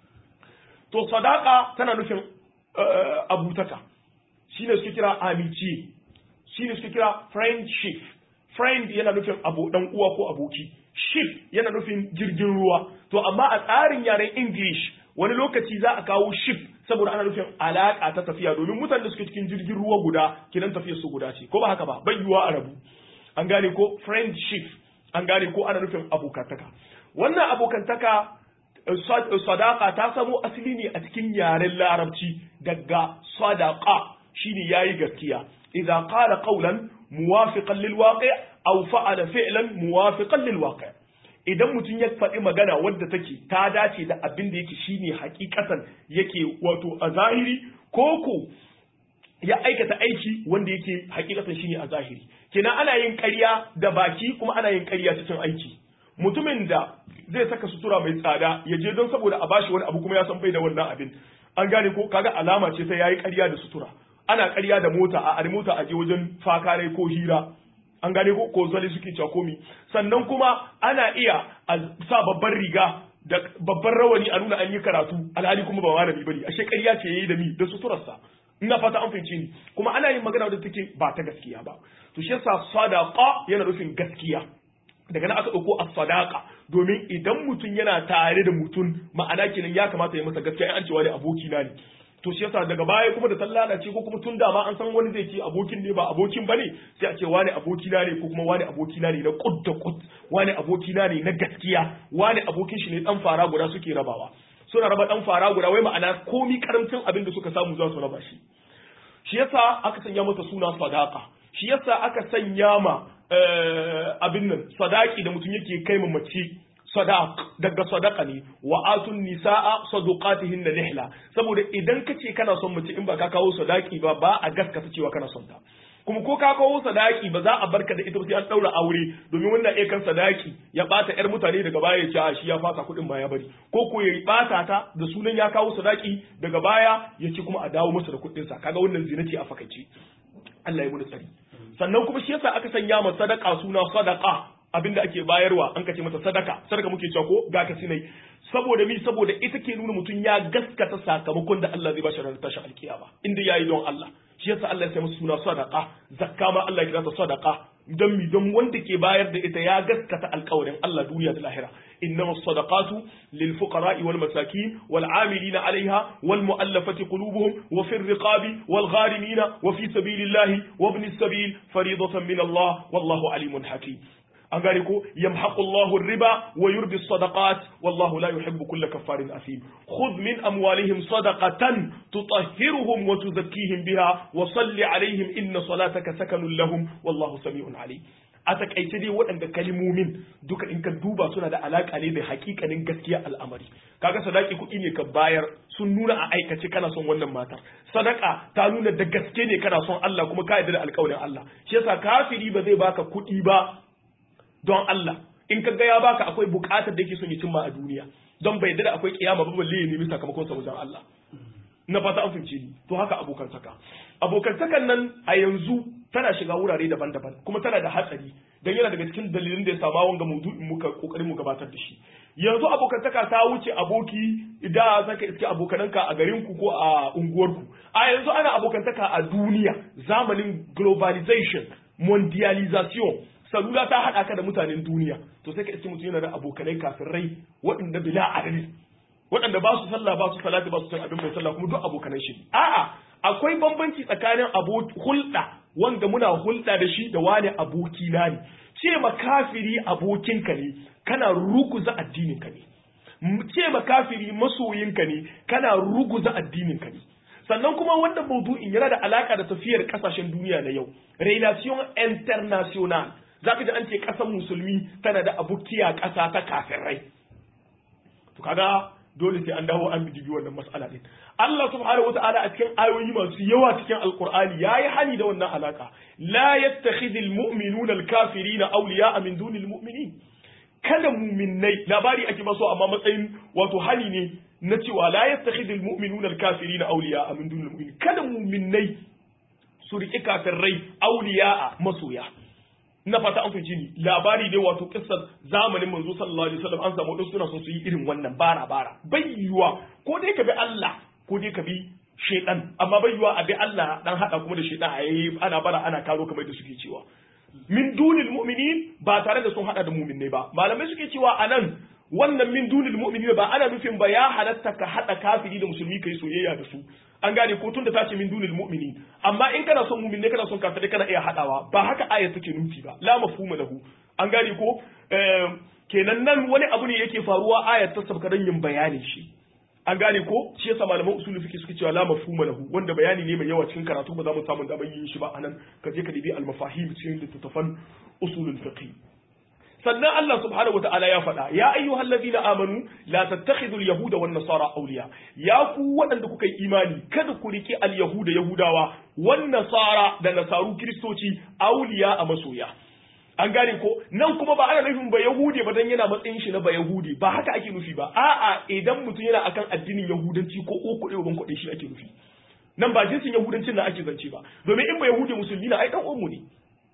to sadaka tana nufin abutaka shine suke kira amici shine suke kira friendship friend yana nufin abu dan uwa ko aboki ship yana nufin jirgin ruwa to amma a tsarin yaren english wani lokaci za a kawo ship saboda ana nufin alaka ta tafiya domin mutanen da suke cikin jirgin ruwa guda kinan tafiyar su guda ce ko ba haka ba bai yiwuwa a rabu an gane ko friendship an gane ko ana nufin abokantaka wannan abokantaka sadaka ta samo asali ne a cikin yaren larabci daga sadaqa shine yayi gaskiya idza qala qawlan muwafiqan lil waqi' aw fa'ala fi'lan muwafiqan lil waqi' idan mutum ya faɗi magana wadda take ta dace da abin da yake shine hakikatan yake wato a zahiri ko ko ya aikata aiki wanda yake hakikatan shine a zahiri kenan ana yin ƙarya da baki kuma ana yin ƙarya cikin aiki mutumin da zai saka sutura mai tsada ya je don saboda a bashi wani abu kuma ya san bai da wannan abin an gane ko kaga alama ce sai yayi ƙarya da sutura ana ƙarya da mota a ari mota a je wajen fakare ko hira an gane ko ko zali suke cewa komi sannan kuma ana iya a sa babban riga da babban rawani a nuna an yi karatu alhali kuma ba malami bane ashe ƙarya ce yayi da mi da suturarsa ina fata an fahimce ni kuma ana yin magana da take ba ta gaskiya ba to shi yasa sadaqa yana nufin gaskiya daga nan aka ɗauko as-sadaqa domin idan mutum yana tare da mutum ma'ana kenan ya kamata ya masa gaskiya an cewa ne aboki na ne to shi yasa daga baya kuma da sallana ce ko kuma tun da ma an san wani zai ce abokin ne ba abokin bane sai a ce wani aboki na ne ko kuma wani aboki na ne na kud da kud wani aboki na ne na gaskiya wani abokin shi ne dan fara guda suke rabawa suna raba dan fara guda wai ma'ana komi karamcin abin da suka samu za su raba shi shi yasa aka sanya masa suna sadaqa shi yasa aka sanya ma abin nan sadaki da mutum yake kai ma mace sadaq daga sadaka ne wa atun nisaa sadaqatihinna nihla saboda idan kace kana son mace in ba ka kawo sadaki ba ba a gaskata cewa kana son ta kuma ko ka kawo sadaki ba za a barka da ita sai an daura aure domin wannan iya kan sadaki ya bata yar mutane daga baya ya ce a shi ya fasa kuɗin ba ya bari ko ko ya bata ta da sunan ya kawo sadaki daga baya ya ci kuma a dawo masa da kuɗin sa kaga wannan zina ce a fakaice Allah ya muni tsari sannan kuma shi yasa aka sanya ma sadaka suna sadaka abinda ake bayarwa an kace mata sadaka sadaka muke cewa ko ga ka sinai saboda mi saboda ita ke nuna mutum ya gaskata sakamakon da Allah zai bashi ranar tashin alkiyama inda yayi don Allah shi yasa Allah ya sai masa suna sadaka zakka ma Allah ya kira ta sadaka don mi don wanda ke bayar da ita ya gaskata alƙawarin Allah duniya da lahira إنما الصدقات للفقراء والمساكين والعاملين عليها والمؤلفة قلوبهم وفي الرقاب والغارمين وفي سبيل الله وابن السبيل فريضة من الله والله عليم حكيم an gane ko yamhaqu Allahu riba wa yurbi sadaqat wallahu la yuhibbu kulla kaffarin asim khudh min amwalihim sadaqatan tutahhiruhum wa tuzakkihim biha wa salli alaihim inna salataka sakanun lahum wallahu sami'un alim a takaice dai waɗanda kalimomin duka in ka duba suna da alaƙa ne da hakikanin gaskiya al'amari kaga sadaki kuɗi ne ka bayar sun nuna a aikace kana son wannan matar sadaka ta nuna da gaske ne kana son Allah kuma ka yarda da alƙawarin Allah shi yasa kafiri ba zai baka kuɗi ba don Allah in ka ga ya baka akwai buƙatar da yake son ya cimma a duniya don bai yarda da akwai kiyama ba balle ya nemi sakamakon sa wajen Allah na fata an fahimce ni to haka abokantaka abokantakan nan a yanzu tana shiga wurare daban-daban kuma tana da hatsari dan yana daga cikin dalilin da ya sama wanga maudu'in muka kokarin mu gabatar da shi yanzu abokantaka ta wuce aboki da zaka iske abokananka a garin ku ko a unguwarku a yanzu ana abokantaka a duniya zamanin globalization mondialization salula ta haɗa ka da mutanen duniya to sai ka iske mutum yana da abokanai kafirai waɗanda bila adadi waɗanda ba su sallah ba su salati ba su san abin mai sallah kuma duk abokanan shi a'a akwai bambanci tsakanin hulɗa wanda muna hulɗa da shi da wani aboki na ne ce ma kafiri abokinka ne kana ruguza addininka ne ce ma kafiri masoyinka ne kana ruguza addininka ne sannan kuma wannan maudu'in yana da alaka da tafiyar kasashen duniya na yau relation international zaka ji an ce ƙasar musulmi tana da abokiya ƙasa ta kafirai to kaga dole sai an dawo an bidibi wannan mas'ala din Allah subhanahu wata'ala a cikin ayoyi masu yawa cikin alqur'ani yayi hani da wannan alaka la yattakhidul mu'minuna al-kafirina awliya'a min dunil mu'minin kada mu'minnai labari ake ba so amma matsayin wato hani ne na cewa la yattakhidul mu'minuna al-kafirina awliya'a min dunil mu'minin kada mu'minnai su riƙi kafirai awliya'a masoya na fata an fahimci ni labari dai wato kissar zamanin manzo sallallahu alaihi wasallam an samu wadansu suna son su yi irin wannan bara bara bai yiwa ko dai ka bi Allah ko dai ka bi shaitan amma bai yiwa a bi Allah dan hada kuma da shaitan a yayi ana bara ana karo kamar da suke cewa min dunil mu'minin ba tare da sun hada da mu'minai ba malamai suke cewa anan wannan min dunil mu'minin ba ana nufin ba ya halatta ka hada kafiri da musulmi kai soyayya da su an gane ko tunda ta ce min dunil mu'mini amma in kana son mu'min ne kana son kafirai kana iya hadawa ba haka ayat take nufi ba la mafhuma lahu an gane ko kenan nan wani abu ne yake faruwa ayat ta sabkaran yin bayanin shi an gane ko shi yasa malaman usulul fiqh suke cewa la mafhuma lahu wanda bayani ne mai yawa cikin karatu ba za mu samu damar yin shi ba anan ka je ka dibi al mafahim cikin littattafan usulul fiqh sannan Allah subhanahu wata'ala ya faɗa ya ayyuhal ladina amanu la tattakhidul yahuda wan nasara awliya ya ku waɗanda kuka yi imani kada ku rike al yahuda yahudawa wan nasara da nasaru kristoci awliya a masoya an gane ko nan kuma ba ana nufin ba yahudi ba dan yana matsayin shi na ba yahudi ba haka ake nufi ba a'a idan mutum yana akan addinin yahudanci ko ko kuɗe ban kuɗe shi ake nufi nan ba jinsin yahudancin na ake zance ba domin in ba yahudi musulmi na ai dan uwanmu ne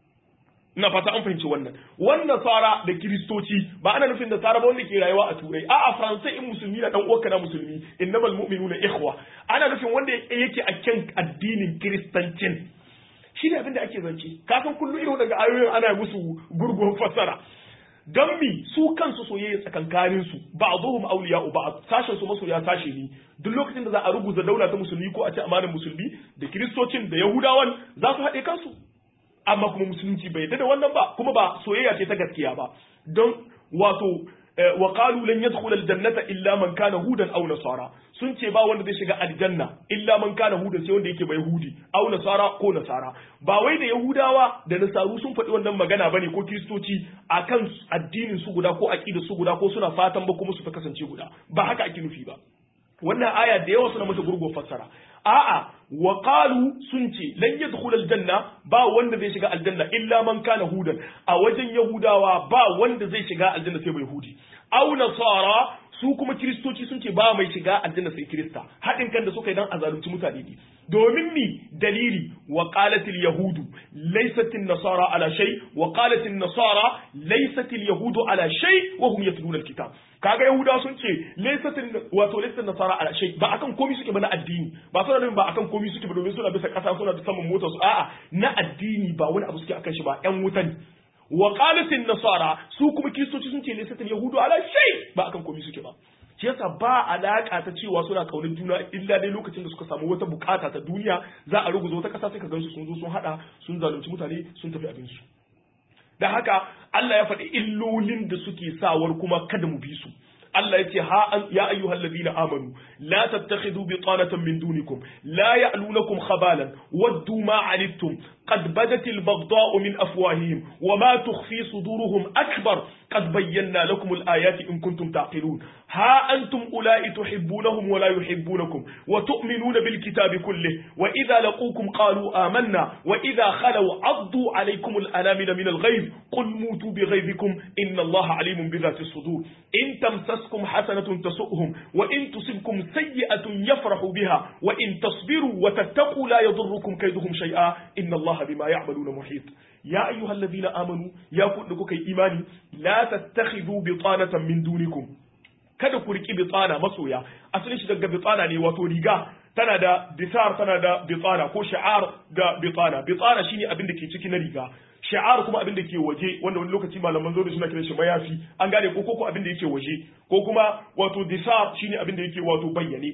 ina fata an fahimci wannan wannan tsara da kiristoci ba ana nufin da tsara ba wanda ke rayuwa a turai a'a faransai in musulmi na dan uwanka na musulmi innamal mu'minuna ikhwa ana nufin wanda yake a kan addinin kiristancin shi ne abin da ake zance kasan kullum irin waɗanda ayoyin ana musu gurgun fassara don mi su kansu soyayya tsakankanin su ba a zuhum auliya ba sashen su masoya sashe ne duk lokacin da za a ruguza daula ta musulmi ko a ce amanar musulmi da kiristocin da yahudawan za su haɗe kansu amma kuma musulunci bai yarda da wannan ba kuma ba soyayya ce ta gaskiya ba don wato wa qalu lan yadkhula aljannata illa man kana hudan aw nasara sun ce ba wanda zai shiga aljanna illa man kana hudan sai wanda yake bai yahudi aw nasara ko nasara ba wai da yahudawa da nasaru sun faɗi wannan magana bane ko kristoci akan addinin su guda ko aqidar su guda ko suna fatan ba kuma su ta kasance guda ba haka ake nufi ba wannan aya da yawa suna mata gurgo fassara a'a wa qalu sun ce lan yadkhul aljanna ba wanda zai shiga aljanna illa man kana hudan a wajen yahudawa ba wanda zai shiga aljanna sai bai yahudi aw nasara su kuma kiristoci sun ce ba mai shiga aljanna sai kirista haɗin kan da suka yi dan azalunci mutane ne domin mi dalili wa qalatil yahudu laysat nasara ala shay wa qalatil nasara laysat yahudu ala shay wa hum yatluna alkitab kaga yahudawa sun ce laysatin wato laysatin nasara ala shay ba akan komai suke ba na addini ba suna nufin ba akan komai suke ba domin suna bisa kasa suna da saman motar su a'a na addini ba wani abu suke akan shi ba yan wutan wa qalatin nasara su kuma kristoci sun ce laysatin yahudu ala shay ba akan komai suke ba shi yasa ba alaka ta cewa suna kaunar juna illa dai lokacin da suka samu wata bukata ta duniya za a ruguza wata kasa sai ka gansu sun zo sun hada sun zalunci mutane sun tafi abin su da haka Allah ya faɗi illolin da suke sawar kuma kada mu bi su Allah ya ce ha an ya ayyuhal ladina amanu la tattakhidhu bitanatan min dunikum la ya'lunakum khabalan waddu ma anittum qad badat al baghdha'u min afwahihim wa ma tukhfi suduruhum akbar qad bayyana lakum al ayati in kuntum taqilun ha antum ulai tuhibbunahum wa la yuhibbunakum wa tu'minuna bil kitabi kullihi wa idha laqukum qalu amanna wa idha khalaw 'addu 'alaykum al anamina min al ghayb qul mutu bi ghaybikum inna allaha 'alimun bi dhati as-sudur in tamsas تمسسكم حسنة تسؤهم وإن تصبكم سيئة يفرحوا بها وإن تصبروا وتتقوا لا يضركم كيدهم شيئا إن الله بما يعملون محيط يا أيها الذين آمنوا يا كلكم إيماني لا تتخذوا بطانة من دونكم kada ku riki bitsana masoya asalin shi daga bitsana ne wato riga tana da bitar tana da bitsana ko sha'ar da bitsana bitsana shine abin da ke ciki na riga sha'ar kuma abin da ke waje wanda wani lokaci malaman zo da suna kiran shi mayafi an gane ko ko abin da yake waje ko kuma wato disar shine abin da yake wato bayyane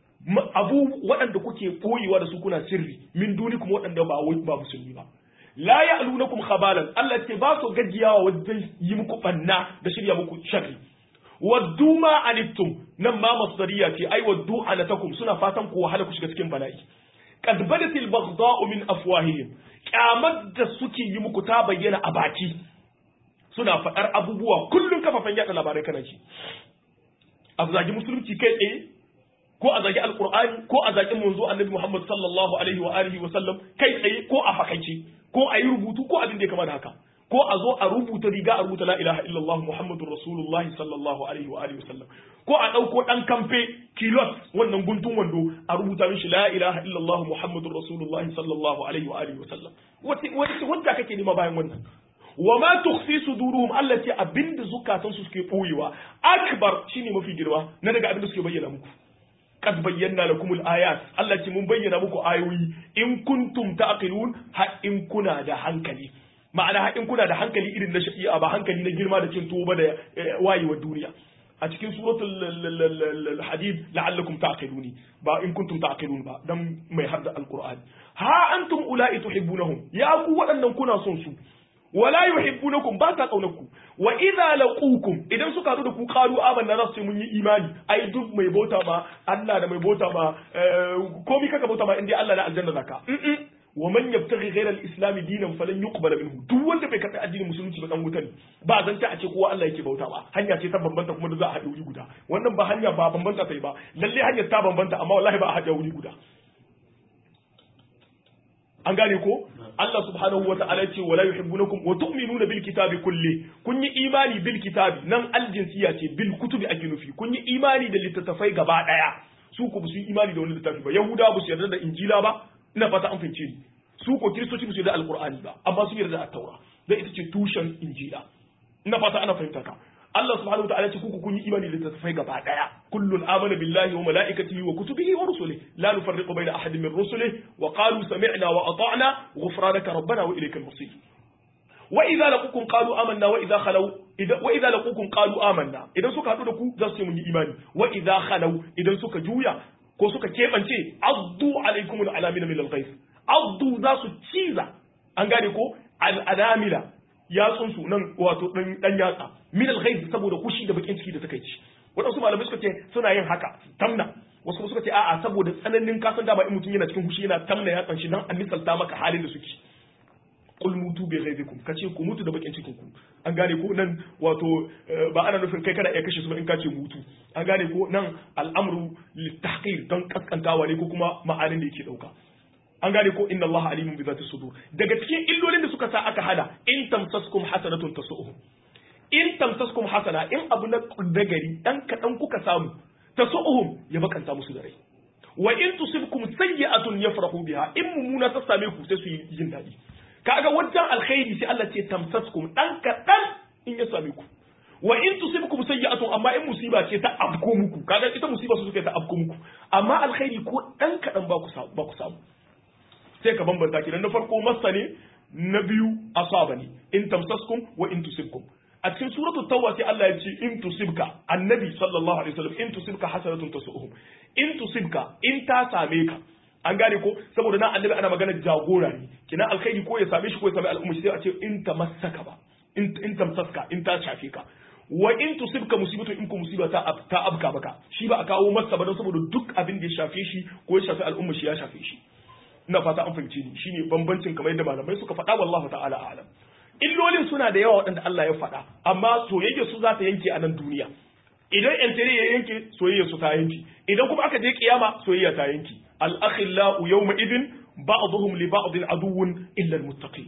abu waɗanda kuke koyewa da su kuna sirri min duni kuma waɗanda ba ba musulmi ba la ya'lunakum khabalan Allah ce ba su gajiyawa wajen yi muku banna da shirya muku sharri waddu ma anittum nan ma masdariya ce ai waddu anatakum suna fatan ku wahala ku shiga cikin bala'i qad badatil baghdha'u min afwahihim kyamar da suke yi muku ta bayyana a baki suna faɗar abubuwa kullum kafafen yaɗa labarai kana ci a zagi musulunci kai tsaye ko a zagi alkur'ani ko a zagi manzo annabi muhammad sallallahu alaihi wa alihi wa sallam kai tsaye ko a fakaice ko a yi rubutu ko abin da ya kama da haka ko a zo a rubuta riga a rubuta la ilaha illallah muhammadur rasulullahi sallallahu alaihi wa alihi wa sallam ko a ɗauko ɗan kamfe kilot wannan guntun wando a rubuta mishi la ilaha illallah muhammadur rasulullahi sallallahu alaihi wa alihi wa sallam wace wanda kake nema bayan wannan wa ma tukhfi suduruhum allati abinda zukatan su suke boyewa akbar shine mafi girma na daga abinda suke bayyana muku qad bayyana lakumul ayat Allah ce mun bayyana muku ayoyi in kuntum taqilun ha in kuna da hankali ma'ana ha in kuna da hankali irin na shafi'a ba hankali na girma da cin tuwo ba da wayewar duniya a cikin suratul hadid la'allakum ta'qiluni ba in kuntum ta'qilun ba dan mai hadda alqur'ani ha antum ula'i tuhibbunahum ya ku waɗannan kuna son su wala yuhibbunakum ba ta kaunarku wa idza laqukum idan suka haɗu da ku qalu amanna za su ce mun yi imani ai duk mai bauta ma Allah da mai bauta ma komai kaka bauta ma indai Allah na aljanna zaka wa man yabtaghi ghayra al-islam dinan falan yuqbal minhu duk wanda bai karɓi addinin musulunci ba dan wuta ne ba zan ta a ce kowa Allah yake bauta ba hanya ce ta bambanta kuma da za a haɗe wuri guda wannan ba hanya ba bambanta sai ba lalle hanyar ta bambanta amma wallahi ba a haɗe wuri guda an gane ko Allah subhanahu wa ta'ala ce wala yuhibbunakum wa tu'minuna bil kitabi kulli kun yi imani bil kitabi nan aljinsiya ce bil kutubi ake nufi kun yi imani da littattafai gaba daya su ku su yi imani da wani littafi ba yahuda ba su yarda da injila ba ina fata an fahimce ni su ko kiristoci ba su yarda da alqur'ani ba amma su yarda da at-taura dan ita ce tushen injila ina fata ana fahimta ka Allah subhanahu wataala ce kuku kun yi imani da littattafai gaba daya kullun amana billahi wa malaikatihi wa kutubihi wa rusulihi la nufarriqu bayna ahadin min rusulihi wa qalu sami'na wa ata'na ghufranaka rabbana wa ilaykal masir wa idza laqukum qalu amanna wa idza khalaw wa idza laqukum qalu amanna idan suka hadu da ku za su ce mun yi imani wa idza khalaw idan suka juya ko suka kebance addu alaikum alamin min al-ghayth addu za su ciza an gane ko al-anamila yatsun su nan wato dan dan yatsa min al-ghayth saboda kushi da bakin ciki da suka ci wadansu malamai suka ce suna yin haka tamna wasu kuma suka ce a'a saboda tsananin kasan dama in mutum yana cikin kushi yana tamna yatsan shi dan an misalta maka halin da suke qul mutu bi ghayzikum kace ku mutu da bakin cikin ku an gane ko nan wato ba ana nufin kai kana iya kashe su ba in kace mutu an gane ko nan al'amru litahqir don kaskantawa ne ko kuma ma'anin da yake dauka an gane ko inna allaha alimun bi zati sudur daga cikin illolin da suka sa aka hada in tamsaskum hasanatun tasu'uhum in tamsaskum hasana in abu na dagari dan kadan kuka samu tasu'uhum ya bakanta musu da rai wa in tusibkum sayyi'atun yafrahu biha in mumuna ta same ku sai su yi jin dadi kaga wajen alkhairi sai Allah ce tamsaskum dan kadan in ya same ku wa in tusibkum sayyi'atun amma in musiba ce ta afko muku kaga ita musiba su suka ta afko muku amma alkhairi ko dan kadan ba ku samu ba ku samu sai ka bambanta ki na farko masa ne na biyu asaba ne in tamsaskum wa in tusibkum a cikin suratu tawba sai Allah ya ce in tusibka annabi sallallahu alaihi wasallam in tusibka hasanatun tasuhum in tusibka in ta same ka an gane ko saboda na annabi ana magana jagora ne kina alkhairi ko ya same shi ko ya same al'umma sai a ce in tamassaka ba in in tamsaska in ta shafe ka wa in tusibka musibatu in ku musiba ta ta abka maka shi ba a kawo masa ba don saboda duk abin da ya shafe shi ko ya shafe al'umma shi ya shafe shi ina fata an fahimce ni shine bambancin kamar yadda malamai suka faɗa wallahu ta'ala a'lam illolin suna da yawa waɗanda Allah ya faɗa amma soyayya su za ta yanke a nan duniya idan yantere ya yanke soyayya su ta yanke idan kuma aka je kiyama soyayya ta yanke al-akhillau yawma idin ba'dhum li ba'din aduwwun illa al-muttaqin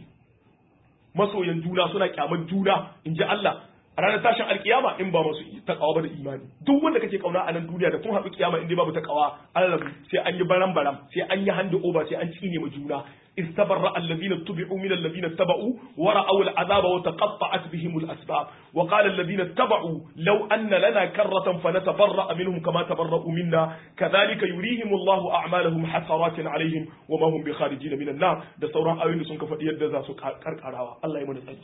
masoyan juna suna kyamar juna inji Allah a ranar tashin alkiyama in ba masu takawa ba da imani duk wanda kake kauna a nan duniya da kun haɗu kiyama in dai babu takawa Allah sai an yi baran baram sai an yi handi oba sai an tsine ma juna استبرأ الذين اتبعوا من الذين اتبعوا ورأوا العذاب وتقطعت بهم الأسباب وقال الذين اتبعوا لو أن لنا كرة فنتبرأ منهم كما تبرأوا منا كذلك يريهم الله أعمالهم حسرات عليهم وما هم بخارجين من النار ده سورة آيين سنك فديد ذا سكركراوا الله يمنى سألي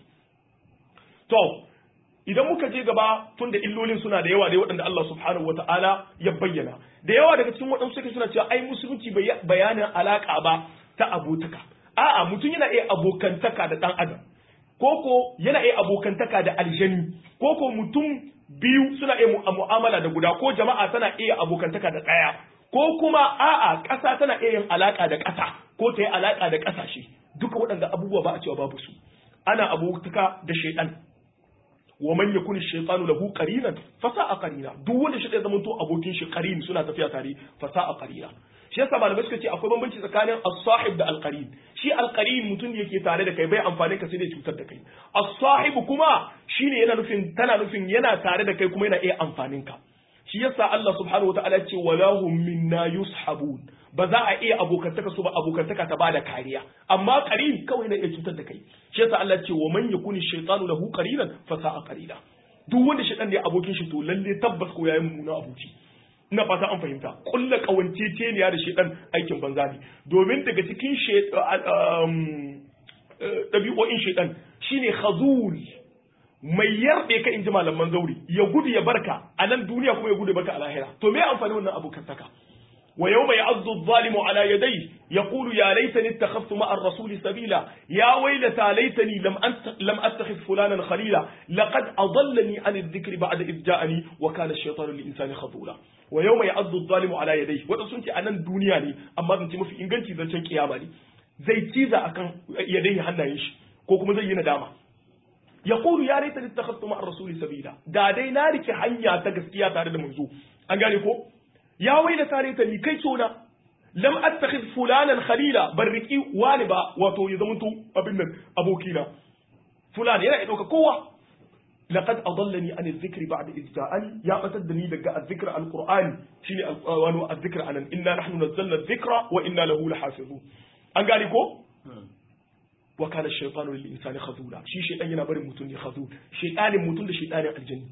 تو idan muka je gaba tun da illolin suna da yawa da waɗanda Allah subhanahu wa ta'ala ya bayyana da yawa daga cikin waɗansu suke suna cewa ai musulunci bayanin alaka ba ta abotaka a'a mutum yana iya abokantaka da ɗan adam koko yana iya abokantaka da aljani koko mutum biyu suna iya mu'amala da guda ko jama'a tana iya abokantaka da ɗaya ko kuma a'a ƙasa tana iya yin alaka da ƙasa ko ta yi alaka da ƙasashe duka waɗanda abubuwa ba a cewa babu su ana abokantaka da shaidan wa man yakun shaytanu lahu qarinan fa sa'a qarina duk wanda shi zai zama to abokin shi qarin suna tafiya tare fa sa'a qarina shi yasa malamai suka ce akwai bambanci tsakanin as-sahib da al-qarin shi al-qarin mutum da yake tare da kai bai amfani ka sai dai cutar da kai as-sahib kuma shine yana nufin tana nufin yana tare da kai kuma yana iya amfanin ka shi yasa Allah subhanahu wataala ya ce walahum minna yushabun ba za a iya abokantaka su ba abokantaka ta bada kariya amma qarin kawai na iya cutar da kai shi yasa Allah ce wa man yakuni shaytanu lahu qarinan fa sa'a qarina duk wanda shaytan ne abokin shi to lalle tabbas ko yayin muna aboki ina fata an fahimta kulla kawanceceniya da shaytan aikin banza ne domin daga cikin ɗabi'o'in shaytan shine khazul mai yarbe ka inji malaman zauri ya gudu ya barka a nan duniya kuma ya gudu barka a lahira to me amfani wannan abokantaka wa yawma ya'addu adh-dhalimu ala yadayhi yaqulu ya laitani ittakhadhtu ma'a ar-rasuli sabila ya waylata laitani lam lam attakhidh fulanan khalila laqad adallani 'an adh-dhikri ba'da idh ja'ani wa kana ash-shaytanu lil-insani khadula wa yawma ya'addu adh-dhalimu ala yadayhi wanda sun ce anan duniya ne amma zan ce mafi inganci zancen kiyama ne zai ciza akan yadayhi hannayen shi ko kuma zai yi nadama yaqulu ya laitani ittakhadhtu ma'a ar-rasuli sabila da dai na rike hanya ta gaskiya tare da manzo an gane ko ya waila tare ta ni kai tsona lam attakhidh fulanan khalila barriki wani ba wato ya zamanto abin nan abokina fulan yana dauka kowa laqad adallani an adh-dhikri ba'da idh ja'ani ya batar da ni daga adh-dhikr al-qur'ani shine wani adh-dhikr anan inna nahnu nazzalna adh-dhikra wa inna lahu lahafizun an gane ko wa kana ash-shaytanu lil insani khazula shi shaytan yana barin mutun ne khazul shaytanin mutun da shaytanin aljanni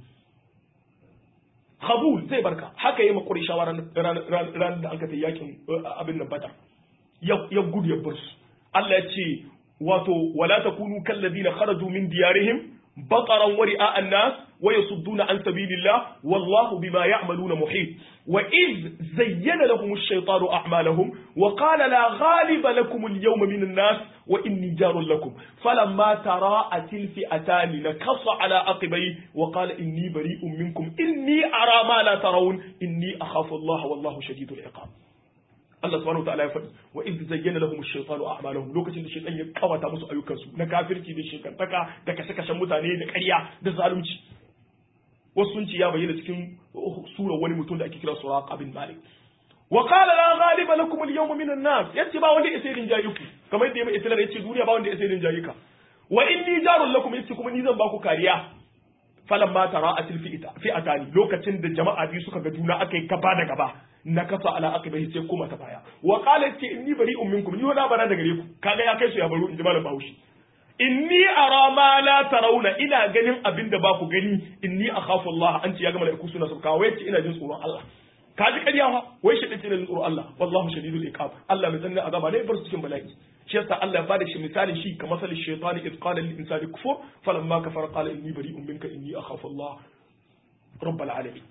Kabul zai barka haka yi makuri shawara ranar da an kata yakin abin nan bada ya gudu ya bar su Allah ya ce wato wala takunu kallazina kharaju min diyarihim baqaran wa ri'a an-nas wa yasudduna an sabilillah wallahu bima ya'maluna muhit wa iz zayyana lahum ash-shaytanu a'malahum wa qala la ghaliba lakum al-yawma min an-nas wa inni jarun lakum falamma tara'at al-fi'atan nakasa ala aqibai wa qala inni bari'un minkum inni ara ma la tarawun inni akhafu Allah wallahu shadidul iqab Allah subhanahu wataala ya faɗi wa idh zayyana lahum ash-shaytanu a'malahum lokacin da shaytan ya kawata musu ayyukansu na kafirci da shekantaka da kashe-kashen mutane da ƙarya da zalunci wasu sun ce ya bayyana cikin sura wani mutum da ake kira Suraqa bin Malik wa qala la ghaliba lakum al-yawma min an-nas yace ba wanda ya sai rinjaye ku kamar yadda mai islam yace duniya ba wanda ya sai rinjaye ka wa inni jarun lakum yace kuma ni zan ba ku kariya falamma tara'atil fi'atani lokacin da jama'a biyu suka ga juna akai gaba da gaba na kasa ala aqibai sai kuma ta baya wa qala yace inni bari'un minkum ni wala bara da gare ku kaga ya kai su ya baro in ji malam Bahaushe inni ara ma la tarawna ina ganin abin da ba ku gani inni akhafu Allah an ce ya ga malaiku suna sauka wai ce ina jin tsoron Allah ka ji ƙarya fa wai shi dace jin tsoron Allah wallahu shadidul iqab Allah mai tsanin azaba ne bar su cikin bala'i shi yasa Allah ya bada shi misalin shi kamar masal shaytan id qala lil insani kufur falamma kafara qala inni bari'un minka inni akhafu Allah rabbal alamin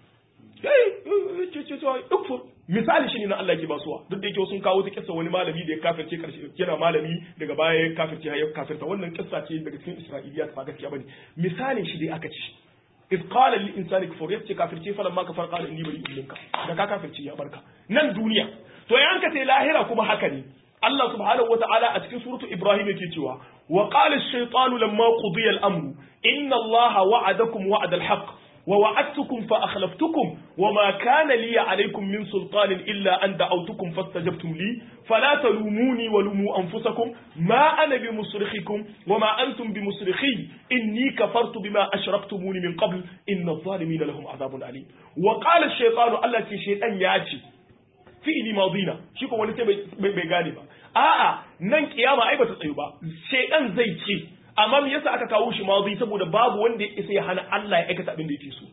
yayi ce ce ce ukfur misali shi ne na Allah ke basuwa duk da yake sun kawo ta kissa wani malami da ya kafirce karshe yana malami daga baya ya kafirce ya kafirta wannan kissa ce daga cikin Isra'iliya ba gaskiya bane misalin shi dai aka ci إذ قال للإنسان كفر يتي كافر تي فلما كفر قال إني بريء منك da ka kafirci ya barka nan duniya to yan ka sai lahira kuma haka ne Allah subhanahu wataala a cikin suratu Ibrahim yake cewa wa qala ash-shaytanu lamma qudiya al-amru inna Allaha wa'adakum wa'da al-haqq ووعدتكم فأخلفتكم وما كان لي عليكم من سلطان إلا أن دعوتكم فاستجبتم لي فلا تلوموني ولوموا أنفسكم ما أنا بمصرخكم وما أنتم بمصرخي إني كفرت بما أشركتموني من قبل إن الظالمين لهم عذاب أليم وقال الشيطان التي شيطان ياتي fi'ili madina shi kuma wani sai bai gane ba a'a nan kiyama ai bata tsayu ba shaydan zai ce amma me yasa aka kawo shi madi saboda babu wanda ya isa ya hana Allah ya aikata abin da yake so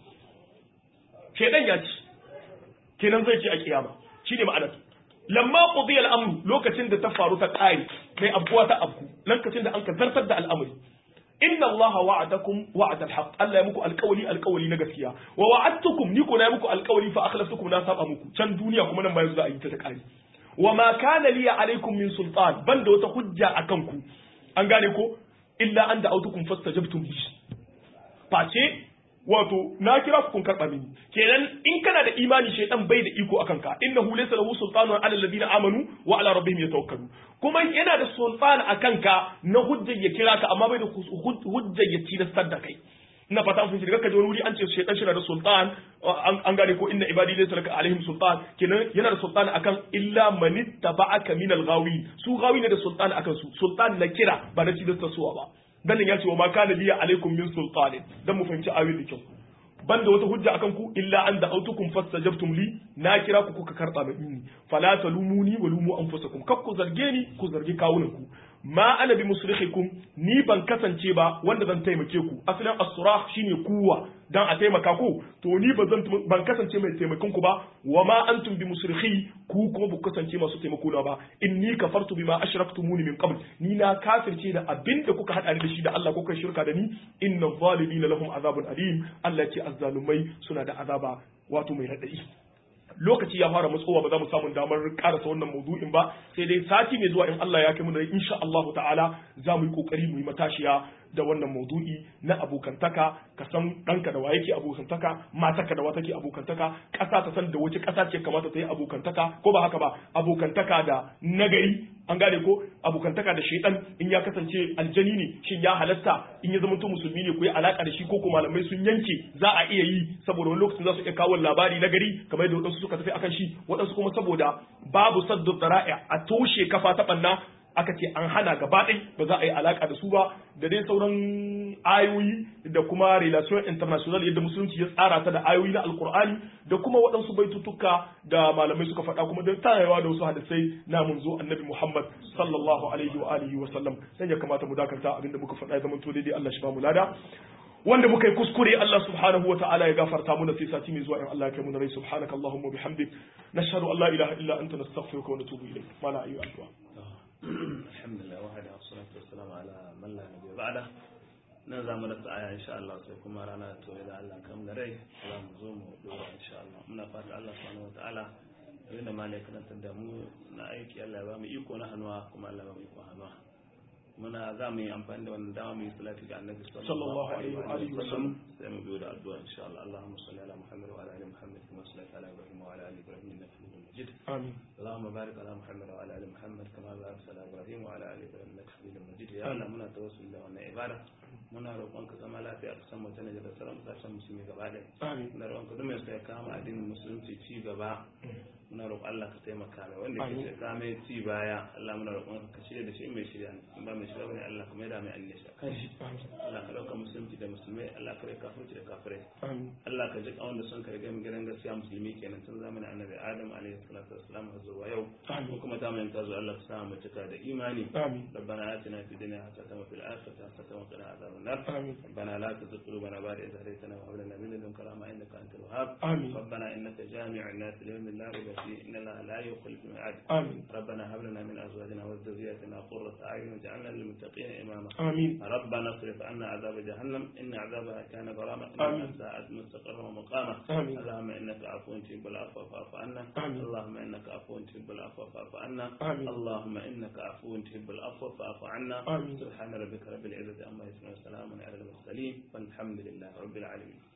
shedan ya ci kenan zai ce a kiyama shine ma'anar lamma qudiya al-amru lokacin da ta faru ta kare mai abuwa ta abku lokacin da an ka zartar da al'amari inna allaha wa'adakum wa'ada al-haq Allah ya muku alƙawari alƙawari na gaskiya wa wa'adtukum ni ko na muku alƙawari fa akhlaftukum na saba muku can duniya kuma nan bayan za a yi ta ta kare wa ma kana liya alaikum min sultan banda wata hujja akan ku an gane ko illa an da autukum fastajabtum li face wato na kira ku kun karba mini kenan in kana da imani shaytan bai da iko akan ka innahu laysa lahu sultanun ala alladhina amanu wa ala rabbihim yatawakkalu kuma yana da sultan akan ka na hujjar ya kira ka amma bai da hujjar ya tilastar da kai ina fata an fahimci daga wani wuri an ce shaytan shi da sultan an gane ko inna ibadi laysa laka alaihim sultan kenan yana da sultan akan illa man ittaba'aka min al-ghawi su ghawi ne da sultan akan su sultan na kira ba na tilastar suwa ba dan ya ce wa ma kana liya alaikum min sultanin dan mu fahimci ayoyi da kyau banda wata hujja akan ku illa an da autukum fastajabtum li na kira ku kuka karba mini fala talumuni wa lumu anfusakum kak ku zarge ni ku zargi kawunan ku ma ana bi musrikhikum ni ban kasance ba wanda zan taimake ku asalin as-surah shine kuwa dan a taimaka ku to ni ba zan ban kasance mai taimakon ku ba wa ma antum bi musrikhi ku kuma ba kasance masu taimako na ba inni kafartu bima ashraktumuni min qabl ni na kafirce da abinda kuka hada ni da shi da Allah kuka shirka da ni inna zalimina lahum azabun alim Allah ce azzalumai suna da azaba wato mai radadi lokaci ya fara matsowa ba za mu samu damar karasa wannan maudu'in ba sai dai sati mai zuwa in Allah ya kai mu da insha Allah ta'ala za mu yi kokari mu yi matashiya da wannan maudu'i na abokantaka ka san ɗanka da wa yake abokantaka matarka da wa take abokantaka ƙasa ta san da wace ƙasa ce kamata ta yi abokantaka ko ba haka ba abokantaka da nagari an gane ko abokantaka da shaitan in ya kasance aljani ne shin ya halatta in ya zama to musulmi ne ku yi alaka da shi ko ko malamai sun yanke za a iya yi saboda wani lokacin za su iya kawo labari na gari kamar yadda waɗansu suka tafi akan shi waɗansu kuma saboda babu saddu dara'i a toshe kafa ta ɓanna aka ce an hana gaba ɗai ba za a yi alaka da su ba da dai sauran ayoyi da kuma relation international yadda musulunci ya tsara ta da ayoyi na alkur'ani da kuma waɗansu baitutuka da malamai suka faɗa kuma da tayawa da wasu hadisai na mun zo annabi muhammad sallallahu alaihi wa alihi wa sallam dan ya kamata mu dakanta abinda muka faɗa ya zama to daidai Allah shi ba mu lada wanda muka yi kuskure Allah subhanahu wata'ala ya gafarta mu da sai sati mai zuwa in Allah ya kai mu na rai subhanaka allahumma bihamdik nashhadu an la ilaha illa anta nastaghfiruka wa natubu ilayk mala ayu addu'a alhamdulillah wahada wassalatu wassalamu ala man la nabiyya ba'da nan za mu rasa aya insha Allah sai kuma rana to da Allah kam da rai za mu zo mu dora insha Allah muna fata Allah subhanahu wataala abinda ma ne karantar da mu na aiki Allah ya ba mu iko na hannuwa kuma Allah ya ba mu iko hannuwa muna za mu yi amfani da wannan dama mu yi salati ga annabi sallallahu alaihi wa alihi wa sallam sai mu biyo da addu'a insha Allah Allahumma salli ala Muhammad wa ala ali Muhammad kama sallaita ala Ibrahim wa ala ali Ibrahim innaka Hamidum Majid amin اللهم بارك على محمد وعلى ال محمد كما باركت على ابراهيم وعلى ال ابراهيم انك حميد مجيد يا الله muna tawassuli da wannan ibada muna roƙon ka zama lafiya a kasan mutane da sauran kasashen musulmi gaba ɗaya amin muna roƙon ka duk mai sai kama addinin musulunci ci gaba muna roƙon Allah ka taimaka mai wanda ke sai kama ci baya Allah muna roƙon ka shirya da shi mai shirya in ba mai shirya bane Allah ka mai da mai annisha kan shi Allah ka ɗauka musulunci da musulmai Allah ka rai kafirci da kafirai amin Allah ka ji wanda sun karga mu gidan gaskiya musulmi kenan tun zamanin annabi Adam alaihi salatu wassalam har zuwa yau Amin. ko kuma ta mai tazo Allah ka sa mu cika da imani amin ربنا آتنا في الدنيا حسنة وفي الآخرة حسنة وقنا عذاب النار آمين. ربنا لا تزغ قلوبنا بعد إذ هديتنا وهب لنا من لدنك رحمة إنك أنت الوهاب آمين. ربنا إنك جامع الناس ليوم لا ريب فيه إن الله لا يخلف الميعاد آمين. ربنا هب لنا من أزواجنا وذرياتنا قرة أعين واجعلنا للمتقين إماما آمين. ربنا اصرف عنا عذاب جهنم إن عذابها كان غراما آمين. إنها ساءت مستقرا ومقاما آمين. اللهم إنك عفو تحب العفو فاعف عنا آمين. اللهم إنك عفو تحب العفو فاعف عنا آمين. اللهم إنك عفو تحب العفو فاعف عنا آمين. سبحان ربك رب العزة عما يصفون وسلام على المرسلين والحمد لله رب العالمين